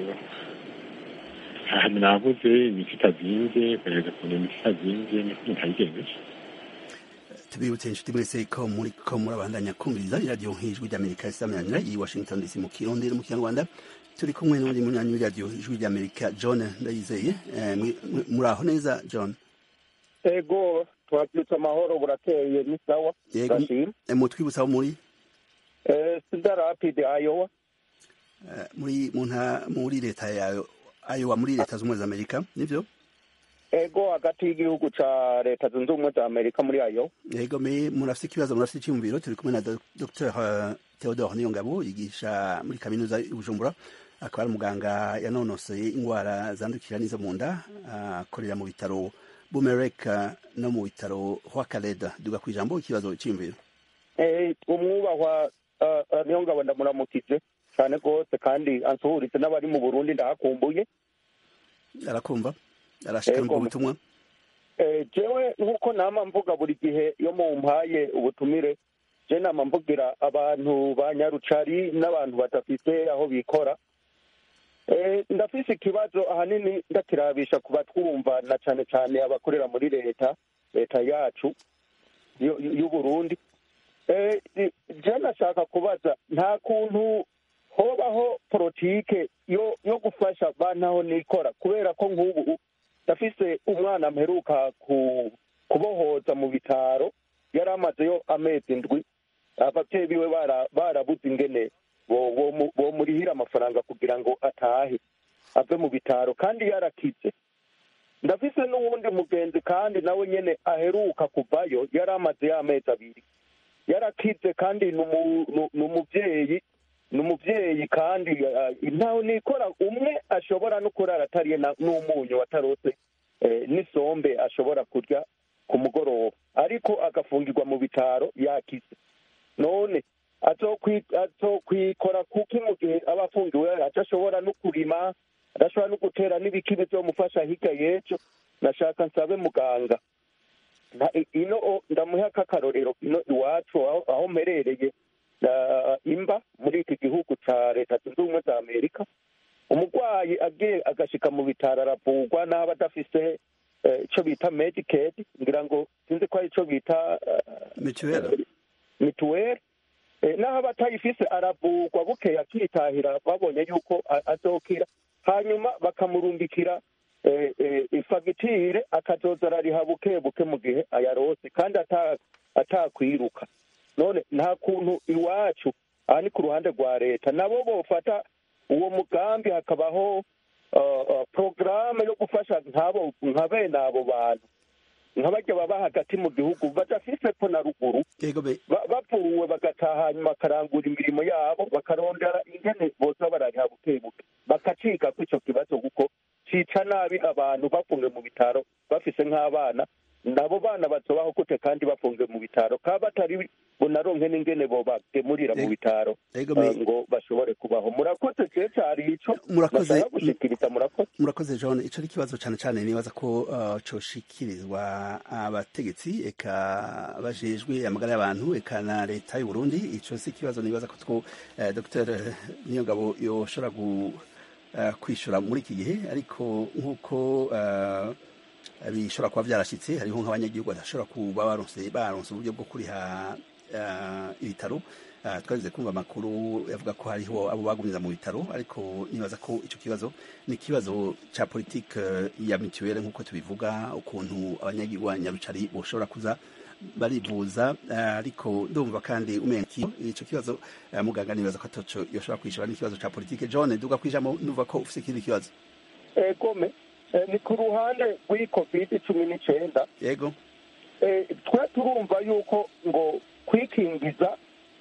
ahantu navuze imiti itazinze kugerageza kubona imiti itazinze niko umuntu abigenjeje
tubibutse inshuti mwese ko muri ko murabandanya kumviriza iradiyo nk'ijwi ry'amerika isamanira i washington dc mu kirundi no mu kinyarwanda turi kumwe n'undi munywanyi w'iradiyo ijwi ry'amerika john ndayizeye Eh, mwi- mwi- muri aho neza john
ego twabyutse amahoro burakeye ni sawa
yego
ndashima
eh, mutwibutsa aho muri
Eh, sida rapide ayowa
eh, muri mu nta- muri leta ya ayowa muri leta z'ubumwe za amerika nivyo
ego hagati y'igihugu ca leta zunze ubumwe za amerika muri ayo
yego me murafite ikibazo murafite icyumviro turi kumwe na Do- dr theodore niyongabo yigisha muri kaminuza y'ubujumbura akaba ari umuganga yanonosoye indwara zandukira n'izo mu nda akorera mu bitaro bumerek no mu bitaro hwakareda duga ku ijambo ikibazo cyiyumviro
umwubahwa niyo ngabo ndamuramukije cyane rwose kandi ansuhuritse n'abari mu burundi ndahakumbuye
arakumva arashika mu butumwa
jewe nk'uko nama mvuga buri gihe iyo mumpaye ubutumire je nama mvugira abantu ba nyarucari n'abantu badafite aho bikora ndafise ikibazo ahanini ndakirabisha ku batwumva na cane cane abakorera muri leta leta yacu y'uburundi je nashaka kubaza nta kuntu hobaho politike yo yo gufasha bantaho nikora kubera ko nk'ubu ndafise umwana mperuka kubohoza mu bitaro yari amazeyo amezi indwi ababyeyi biwe barabuze ingene bomurihira amafaranga kugira ngo atahe ave mu bitaro kandi yarakize ndafise n'uwundi mugenzi kandi nawe nyene aheruka kuvayo yari amaze y'amezi abiri yarakize kandi ni umubyeyi ni umubyeyi kandi ntawe nikora umwe ashobora no kurara atariye n'umunyu watarose n'isombe ashobora kurya ku mugoroba ariko agafungirwa mu bitaro yakize none azokwikora kuki mu gihe aba afungiwe adashobora no kurima adashobora no gutera n'ibiki bizomufasha hirya y'ejo nashaka nsabe muganga ino ndamuha k'akarorero ino iwacu aho mperereye imba muri iki gihugu cya leta zunze ubumwe za amerika umurwayi agiye agashika mu bitaro aravurwa n'aba adafise icyo bita medikedi ngira ngo sinzi ko ari icyo bita mituweli n'aho aba atayifise aravurwa bukeye akitahira babonye yuko azokira hanyuma bakamurundikira ifagitire akazoza arariha buke buke mu gihe ayarose kandi atakwiruka none nta kuntu iwacu aha ni ku ruhande rwa leta nabo bofata uwo mugambi hakabaho porogaramu yo gufasha nk'abo nka bene abo bantu nk'abajya baba hagati mu gihugu badafise ko na ruguru bavuwe bagataha hanyuma bakarangura imirimo yabo bakarondera ingene boza barariha buke buke bakaciga ko icyo kibazo kuko cica nabi abantu bafungiwe mu bitaro bafise nk'abana nabo bana bazobaho gute kandi bafungiwe mu bitaro kaba batari bunaronke n'ingene bobagemurira mu bitaro ngo bashobore kubaho murakoze je cari ico
murakoze
gushikiriza murakoze
murakoze john ico ari ikibazo cane cane nibaza ko uh, coshikirizwa abategetsi eka bajejwe amagara y'abantu eka na leta y'u Burundi ico si ikibazo nibaza ko two uh, dr niyongabo yoshobora gu uh, kwishura muri iki gihe ariko nk'uko uh, bishobora kuba byarashyitse hariho nk'abanyagihugu badashobora kuba baronse baronse uburyo bwo kuriha ibitaro twageze kumva amakuru yavuga ko hariho abo bagumiza mu bitaro ariko nibaza ko icyo kibazo ni ikibazo cya politike ya mituweli nk'uko tubivuga ukuntu abanyagihugu nyarucari bashobora kuza barivuza ariko ndumva kandi umenya icyo kibazo muganga nibaza ko ataco yoshobora kwishura n'ikibazo cya politike john duga kwijamo numva ko ufite ikindi kibazo
egome ni ku ruhande rw'iyi kovide cumi n'icyenda
yego
twe turumva yuko ngo kwikingiza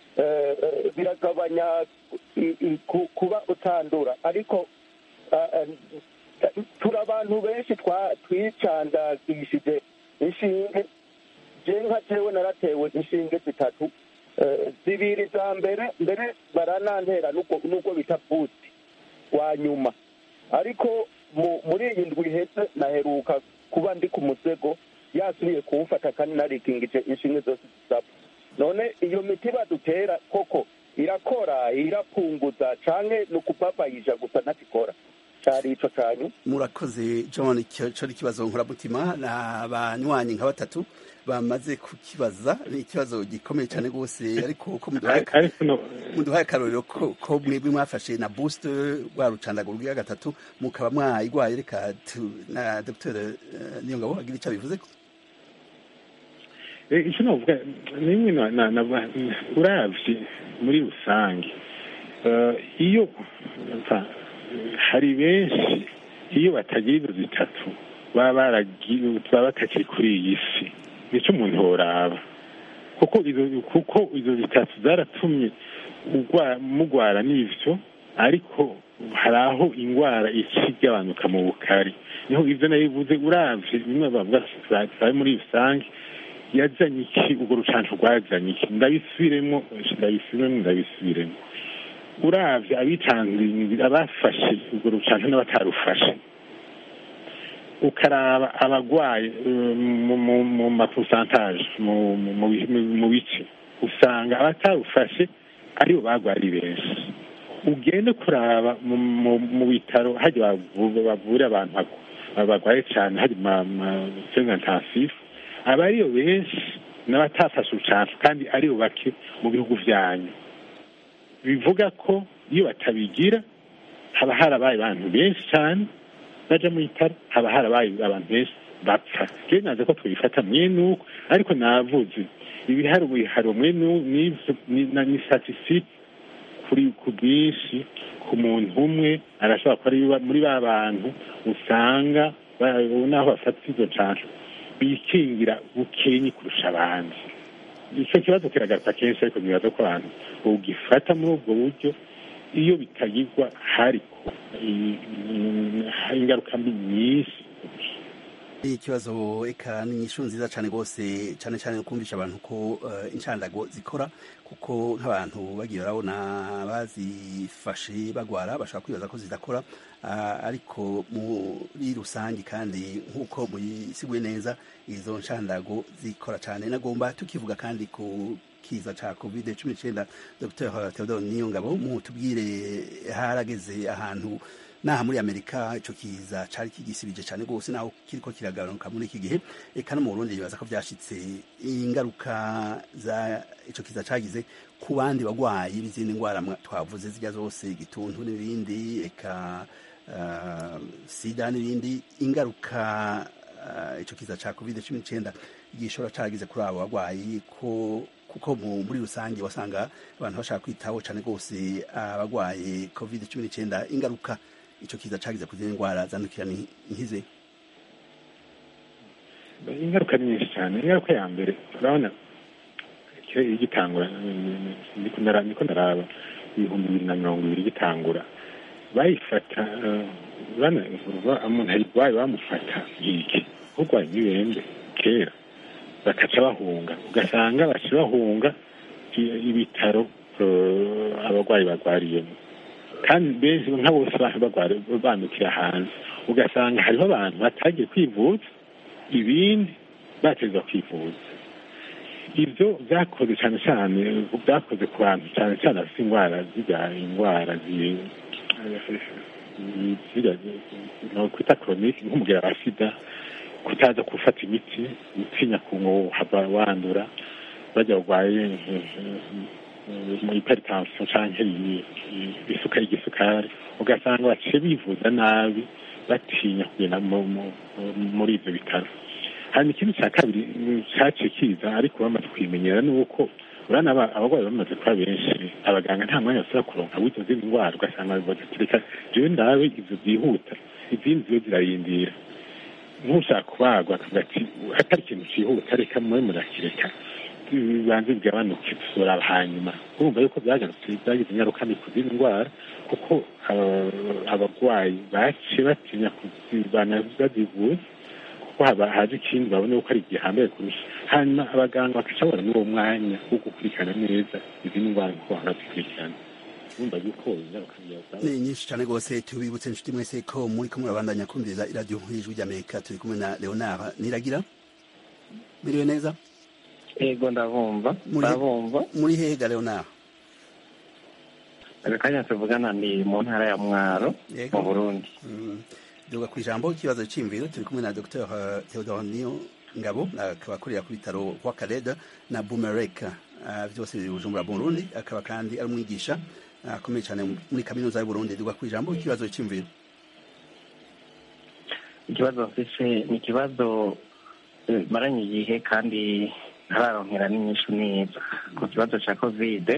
biragabanya kuba utandura ariko turi abantu benshi twicandagishije inshinge je nka jewe naratewe inshinge zitatu zibiri za mbere mbere baranantera n'ubwo bita buti wa nyuma ariko muri iyi ndwi iheze naheruka kuba ndi ku musego yasubiye kuwufata kandi narikingije inshinge zose zisaba none iyo miti badutera koko irakora irapunguza canke ni ukupapayija gusa ntakikora cari ico canyu
murakoze john icyo ari ikibazo nkuramutima ni abanywanyi nka batatu bamaze kukibaza ni ikibazo gikomeye cyane rwose ariko ko muduhaye akarorero ko mwebwe mwafashe na boost rwa rucandaguru rwa gatatu mukaba mwayigwaye reka na dr niyongabo agira icyo abivuze ko
icyo navuga nimwe uravye muri rusange iyo hari benshi iyo batagira izo zitatu baba batakiri kuri iyi si nicyo umuntu yoraba kuko izo kuko izo bitatu zaratumye ugwa- mugwara n'ivyo ariko hari aho ingwara ica igabanuka mu bukari niho ivyo nabivuze uravye bimwe bavuga turabe muri rusange yazanye iki urwo rucanco rwazanye iki ndabisubiremo ndabisubiremo ndabisubiremo uravye abitanze abafashe urwo rucanco n'abatarufashe ukaraba abagwaye eh, mu- mu- mu maposantaje mu mu- mu bi- mu- mu bice usanga abatarufashe aribo bagwari benshi ugende kuraba mu- mu- mu bitaro hajya bavu- bavura abantu bagu- bagwaye cyane hari masenga intasifu aba ariyo benshi n'abatafashe urucanco kandi aribo bake mu bihugu vyanyu bivuga ko iyo batabigira haba harabaye abantu benshi cyane baja mu bitaro haba harabaye abantu benshi bapfa rero naze ko tubifata mwene uko ariko navuze ibihari bihari mwene u- n'ivyo ni- na- ni statistique kuri ku bwinshi ku muntu umwe arashobora kuba ari ba- muri ba bantu usanga ba- naho bafata izo nshansho bikingira bukenyi kurusha abandi icyo kibazo kiragaruka kenshi ariko nibaza ko abantu ugifata muri ubwo buryo iyo bitagirwa hariko i- i- ingaruka mbi nyinshi
ikibazo eka ni inyishu nziza cyane rwose cyane cyane kumvisha abantu ko eh, inshandago zikora kuko nk'abantu bagiye barabona bazifashe bagwara bashobora kwibaza ko zidakora ah, ariko muri rusange kandi nk'uko muyisiguye neza izo nshandago zikora cyane nagomba tukivuga kandi ku kiza ca covid cumi n'icyenda dr theodore niyongabo mutubwire harageze ahantu naha muri amerika ico kiza cari kigisibije cyane rwose naho kiriko kiragabanuka muri iki gihe eka no mu burundi bibaza ko vyashitse ingaruka za ico kiza cagize ku bandi bagwayi b'izindi ngwara mwa- twavuze zirya zose igituntu n'ibindi eka uh, sida n'ibindi ingaruka uh, ico kiza ca covid cumi n'icyenda gishobora caragize kuri abo bagwayi ko kuko mu- muri rusange wasanga abantu bashaka kwitaho cyane rwose abagwaye covid cumi n'icyenda ingaruka ico kiza cagize ku zindi ndwara zandukira ni nkize
ingaruka ni nyinshi cyane ingaruka ya mbere urabona kera igitangura ndiko ndara- ndiko ndaraba ibihumbi bibiri na mirongo ibiri gitangura bayifata eh, bana uva- umuntu ayirwaye bamufata nk'iki urwaye nk'ibembe kera bakaca bahunga ugasanga baca bahunga i- ibitaro eh, abarwayi barwariyemo kandi benshi nka bose abantu barwara bandukira hanze ugasanga hariho abantu batagiye kwivuza ibindi bateza kwivuza ibyo byakoze cyane cyane byakoze ku bantu cyane cyane bafite indwara zirya indwara zi- zirya kwita koronike nk'umugera wa sida kutaza gufata imiti gutinya kuhava wandura bajya barwaye mu hypertension canke isukari igisukari ugasanga baciye bivuza nabi batinya kugenda mu- mu- muri ivyo bitaro hanyuma ikindi cya kabiri cyaciye kiza ariko bamaze kwimenyera ni uko urabona aba- abarwayi bamaze kuba benshi abaganga nta mwanya basubira kuronka w'izo zindi ndwara ugasanga bibaza ati reka jewe ndabe ivyo byihuta izindi zo zirarindira nk'ushaka kubagwa akavuga ati atari ikintu cyihuta reka mube murakireka bibanze bigabanuke dusura hanyuma urumva yuko byagarutse byagize ingaruka mbi ku zindi ndwara kuko aba- abarwayi baciye batinya kuzibana bazivuza kuko haba haje ikindi babona yuko ari igihambaye kurusha hanyuma abaganga bakaca babona n'uwo mwanya wo gukurikirana neza izindi ndwara nk'uko bahora bazikurikirana urumva yuko ingaruka mbi yazaho
ni nyinshi cyane rwose tubibutse inshuti mwese ko muri ko murabandanya kumviriza iradiyo y'ijwi ry'amerika turi kumwe na leonard niragira miriwe neza
yego ndabumva
Muri-
ndabumva
muri hega leonard
aka kanya tuvugana ni mu ntara ya mwaro
Yego.
mu burundi
Mm. duga ku ijambo ikibazo cy'imviro turi kumwe na dr theodore niyo ngabo akaba akorera ku bitaro kwa kareda na bumereka Ah, byose biri bujumbura mu burundi akaba kandi ari umwigisha ah, akomeye cyane muri kaminuza y'uburundi duga ku ijambo ikibazo cy'imviro
ikibazo mfise ni ikibazo eh, maranye igihe kandi ntararonkera n'inyishu neza ku kibazo cya kovide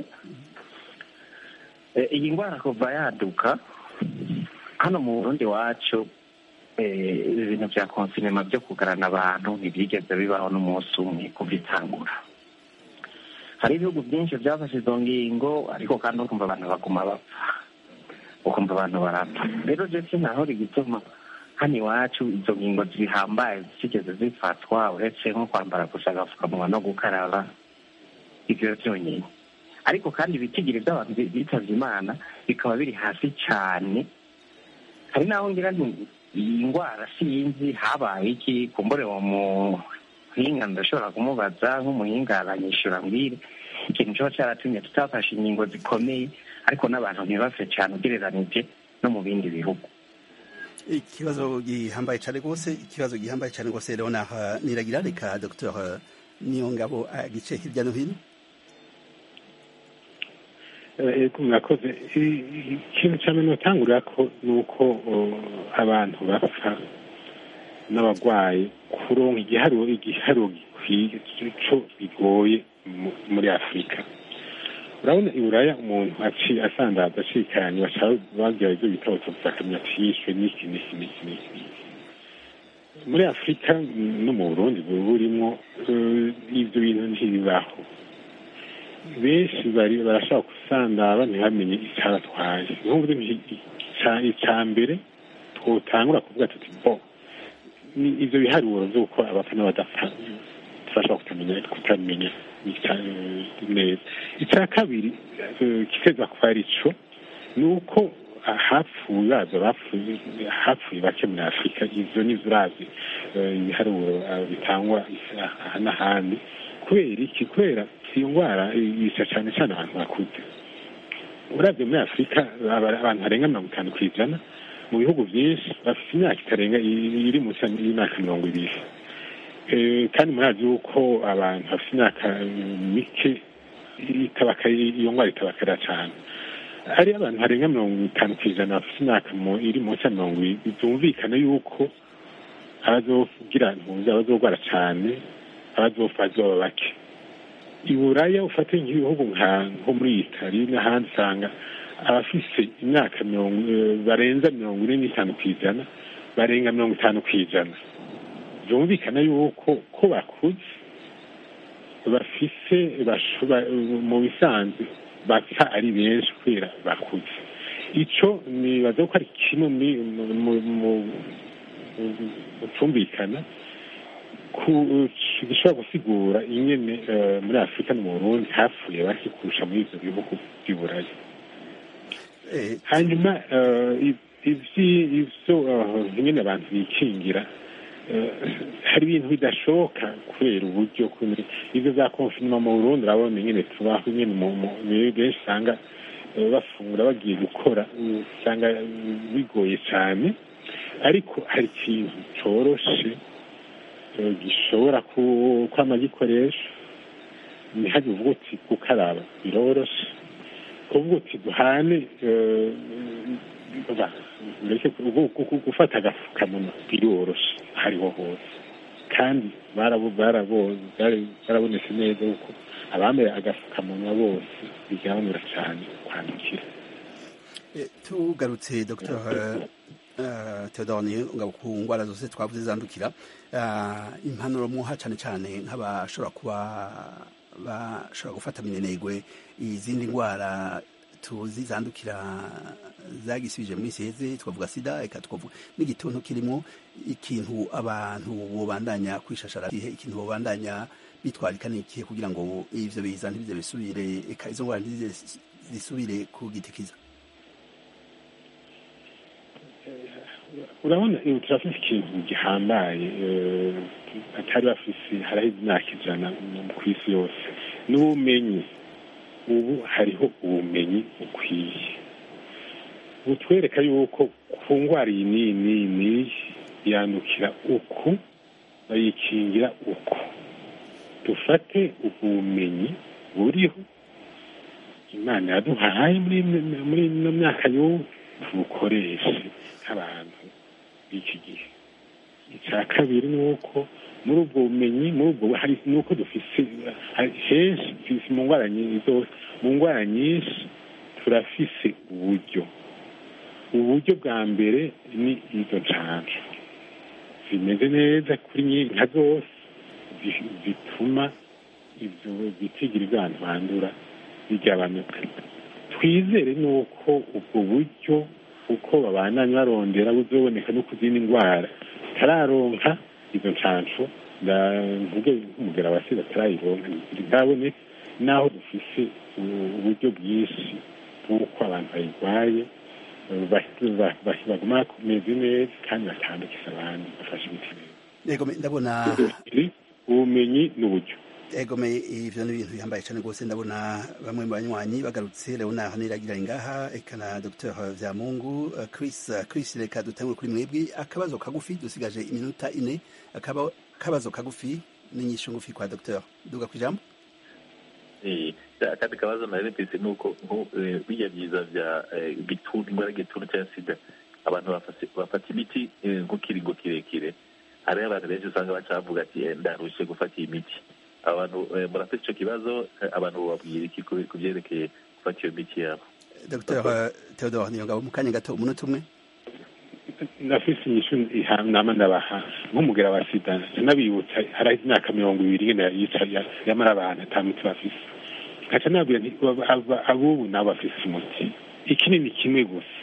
Eh, iyi ndwara kuva yaduka hano mu burundi wacu eh, ibintu bya konsinema byo kugarana abantu ntibyigeze bibaho n'umunsi umwe kuva itangura hari ibihugu byinshi byafashe izo ngingo ariko kandi ukumva abantu baguma bapfa ukumva abantu barapfa rero je sinahora igituma hano iwacu izo ngingo zihambaye zigeze zifatwa uretse nko kwambara gusa agapfukamunwa no gukaraba ibyo byonyine ariko kandi ibitigiri by'abantu bitavye imana bikaba biri hasi cyane hari n'aho ngira nti iyi ndwara sinzi habaye iki kumbure uwo muhinga ndashobora kumubaza nk'umuhinga aranyishura mbwire ikintu kiba cyaratumye tutafashe inkingo zikomeye ariko n'abantu ntibapfe cyane ugereranije no mu bindi bihugu
ikibazo gihambaye cyane rwose ikibazo gihambaye cyane rwose rero naha niragira reka dr niyo ngabo agice hirya no hino
ego murakoze ikintu cya mbere notangurira ko ni uko abantu bapfa n'abarwayi kuronka igiharuro igiharuro gikwiye cyo bigoye muri afurika urabona i buraya umuntu aciye asandaza acikanye bashaka bagira ibyo bita autopsy akamenya ati yishwe n'iki n'iki n'iki n'iki muri afurika no mu burundi burimo ibyo bintu ntibibaho benshi bari barashaka gusandara ntibamenye icyabatwaye nk'ubu icya mbere twotangura kuvuga tuti bo ni ibyo biharuro by'uko abapfa n'abadapfa turashobora kutamenya kutamenya neza icya kabiri kiteza kuba ari cyo ni uko hapfuye baza bapfuye hapfuye bake muri afurika izo ni zurazi ibiharuro bitangwa aha n'ahandi kubera iki kubera iyo ndwara yica cyane cyane abantu bakuze urabye muri afurika abantu barenga mirongo itanu ku ijana mu bihugu byinshi bafite imyaka itarenga iri munsi y'imyaka mirongo ibiri kandi murazi yuko abantu bafite imyaka mike iyo ndwara itabakarira cyane hari abantu barenga mirongo itanu ku ijana bafite imyaka iri munsi ya mirongo ibiri byumvikana yuko abazogira ntuzi abazogwara cyane abazopfa bazoba bake i buraya ufate nk'ibihugu nko muri itali n'ahandi usanga abafise imyaka barenza mirongo ine n'itanu ku ijana barenga mirongo itanu ku ijana byumvikana yuko ko bakuze bafise mu bisanzwe bapfa ari benshi kubera bakuze icyo nibaza ko ari kimwe mu cyumvikana gishobora gusigura ingene muri afurika no mu burundi hapfuye bake kurusha muri ibyo bihugu by'iburayi hanyuma ibyo ingene abantu bikingira hari ibintu bidashoboka kubera uburyo ibyo za konfinima mu burundi urabona ingene tubaho ingene benshi usanga bafungura bagiye gukora usanga bigoye cyane ariko hari ikintu cyoroshe gishobora kwama gikoresha ntihajye uvuga uti gukaraba biroroshe kuvuga uti duhane gufata agapfukamunwa biroroshe aho ariho hose kandi barabonetse neza yuko abambaye agapfukamunwa bose bigabanura cyane kwandukira
tugarutse dr teodoni ngabo ku ndwara zose twavuze zandukira impanuro muha cyane cyane nk'abashobora kuba bashobora gufata minenegwe izindi ndwara tuzi zandukira zagisubije mu minsi heze twavuga sida reka twavuga n'igituntu kirimo ikintu abantu bobandanya kwishashara igihe ikintu bobandanya bitwarika n'ikihe kugira ngo ivyo biza ntibize bisubire eka izo ndwara ntizize zisubire kugitikiza
urabona turafise ikintu gihambaye atari bafise haraheze imyaka ijana ku isi yose n'ubumenyi ubu hariho ubumenyi bukwiye butwereka yuko ku ndwara iyi n'iyi n'iyi n'iyi yandukira uku bayikingira uku dufate ubwo bumenyi buriho imana yaduhaye muri ino myaka y'ubu tubukoreshe nk'abantu b'iki gihe icya kabiri ni uko muri ubwo bumenyi muri ubwo hari ni uko dufise henshi mu ndwara zose mu ndwara nyinshi turafise uburyo uburyo bwa mbere ni izo nshanjo zimeze neza kuri nka zose zituma ibyo bitigira iby'abantu bandura bigabanuka twizere nuko ubwo buryo uko babandanya barondera buzoboneka no ku zindi ndwara tararonka izo nshansho mvuge nk'umugera wa sida tarayironka ntaboneka naho dufise uburyo bwinshi bw'uko abantu bayirwaye baguma kumeze neza kandi batandukisa abantu bafashe imiti
neza ndabona
ubumenyi n'uburyo
egome ivyo ni ibintu bihambaye cyane rwose ndabona bamwe mu banywanyi bagarutse leonard niragira ngaha eka na dr vyamungu chris chris reka dutangure kuri mwebwe akabazo kagufi dusigaje iminota ine akabazo kagufi n'inyishu ngufi kwa dr duga kwijambo
akandi kabazo nari mfise nuko bijya byiza vya gituntu indwara y'igituntu cya sida abantu bafata imiti nk'ikiringo kirekire hariho abantu benshi usanga bacavuga ati ndarushe gufata iyi miti abantu murafite icyo kibazo abantu babwira iki ku byerekeye gufata iyo miti yabo
dr theodore niyongabo mu kanya gato umunota umwe
ndafise inyishu nama ndabaha nk'umugera wa sida sinabibutsa hari imyaka mirongo ibiri ngenda yica yamara abantu ata muti bafise nkaca nabwira nti abubu nabo bafise umuti ikinini kimwe gusa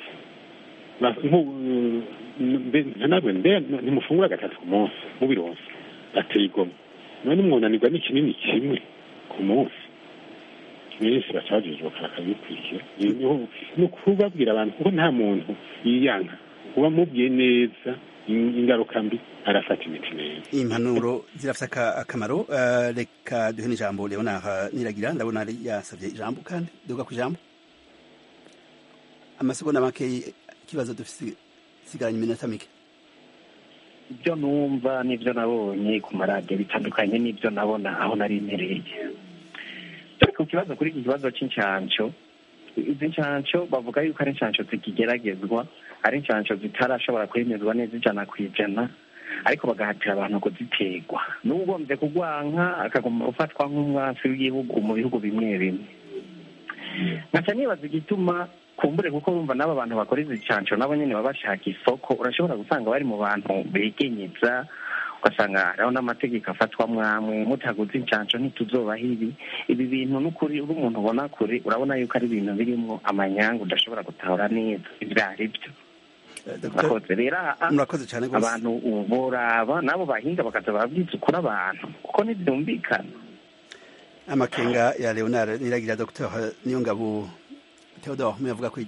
ntanabwe mbe ntimufungura gatatu ku munsi mubironse ateye igomwe none mwunanirwa n'ikinini kimwe ku munsi benshi baca bajijuka bakabikurikira ni ukubabwira abantu kuko nta muntu yiyanka uba mubwiye neza ingaruka mbi arafata imiti neza
impanuro zirafite akamaro reka duhe n'ijambo leonard niragira ndabona yari yasabye ijambo kandi duga ku ijambo amasegonda make ikibazo dufite sigaranye iminota mike
ibyo numva n'ibyo nabonye ku maradiyo bitandukanye n'ibyo nabona aho nari mpereye ku kibazo kuri iki kibazo cy'inshansho izi nshansho bavuga yuko ari inshansho zikigeragezwa ari inshansho zitarashobora kwemezwa neza ijana ku ijana ariko bagahatira abantu kuziterwa n'ugombye kugwanka akagomba gufatwa nk'umwasi w'igihugu mu bihugu bimwe bimwe nkaca nibaza igituma kumbure kuko urumva n'aba bantu bakora izi nshansho nabo nyine baba bashaka isoko urashobora gusanga bari mu bantu begenyeza ugasanga hariho n'amategeko afatwa mwamwe mutaguze inshansho ntituzobaho ibi ibi bintu n'ukuri uri umuntu ubona kure urabona yuko ari ibintu birimo amanyanga udashobora gutahura neza ibyo ari byo murakoze rero
murakoze cyane rwose
abantu boraba nabo bahinga bakaza babwiza ukuri abantu kuko ntibyumvikana
amakenga ya leonard niragira dr niyongabo theodore muyavuga ko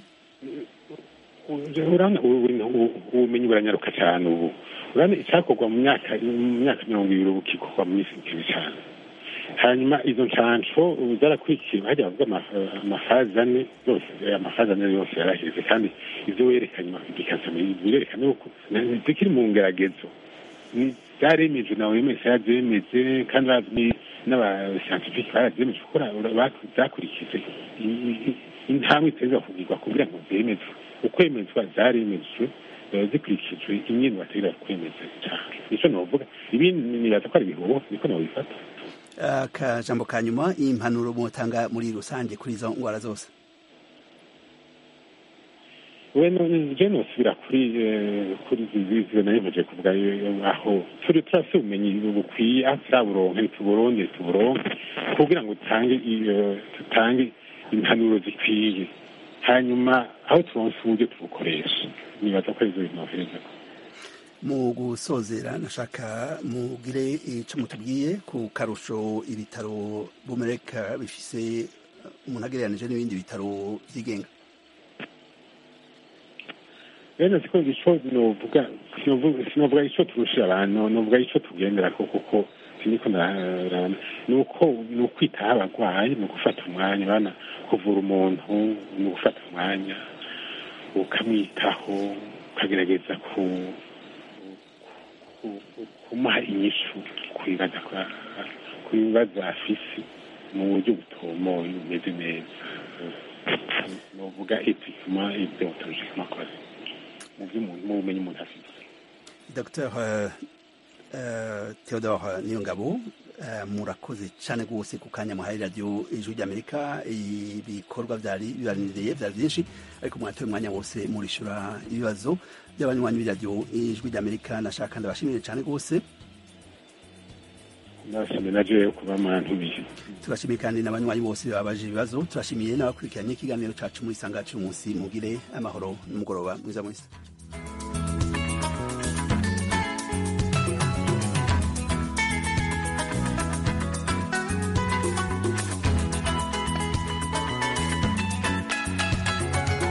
ubumenyi buranyaruka cyane ubu urabona icyakorwa mu myaka mu myaka mirongo ibiri ubu kikorwa mu minsi mikuru cyane hanyuma izo nshansho zarakurikiye hajya bavuga amafazi ane yose amafazi ane yose yaraheze kandi ibyo werekanye bikaza birerekana yuko zikiri mu ngeragezo zaremejwe na oms yabyemeze kandi n'abasiyantifiki barazemejwe kuko zakurikije intambwe iteza kugirwa kugira ngo zemezwe ukwemezwa zaremejwe zikurikijwe imyenda bategura kwemeza cyane nicyo navuga ibindi nibaza ko ari ibihubo niko nabifata
akajambo ka nyuma impanuro mutanga muri rusange kuri izo ndwara zose
we je nosubira kuri kuri ziziwe nayo muje kuvuga aho turi turafite ubumenyi bukwiye aho turaburonke ntituburonke tuburonke kugira ngo dutange dutange impanuro zikwiye hanyuma aho turonse uburyo tubukoresha nibaza ko arizo bintu nohereza
mu gusozera nashaka mugire icyo mutubwiye ku karusho ibitaro bumereka bifise umuntu agereranije n'ibindi bitaro byigenga
rero siko icyo novuga sinovuga icyo turushira abantu novuga icyo tugendera ko kuko siniko ndarabona ni uko ni ukwitaho abarwayi ni ugufata umwanya bana kuvura umuntu ni ugufata umwanya ukamwitaho ukagerageza ku kumuha inyishu ku bibazo afise mu buryo butomoye bumeze neza novuga etikima ideontologikima kore mu bumenyi umuntu afite
dr theodore niyongabo murakoze cyane rwose ku kanya muhaye radiyo ijwi ry'amerika ibikorwa byari bibaniriye byari byinshi ariko mwatoye umwanya wose murishyura ibibazo by'abanywanyi b'iradiyo ijwi ry'amerika nashaka ndabashimire cyane rwose
ndashimiye na jewe kuba mwantumiye
turashimiye kandi n'abanywanyi bose babaje ibibazo turashimiye n'abakurikiranye ikiganiro cacu muri sanga cy'umunsi mugire amahoro n'umugoroba mwiza mwese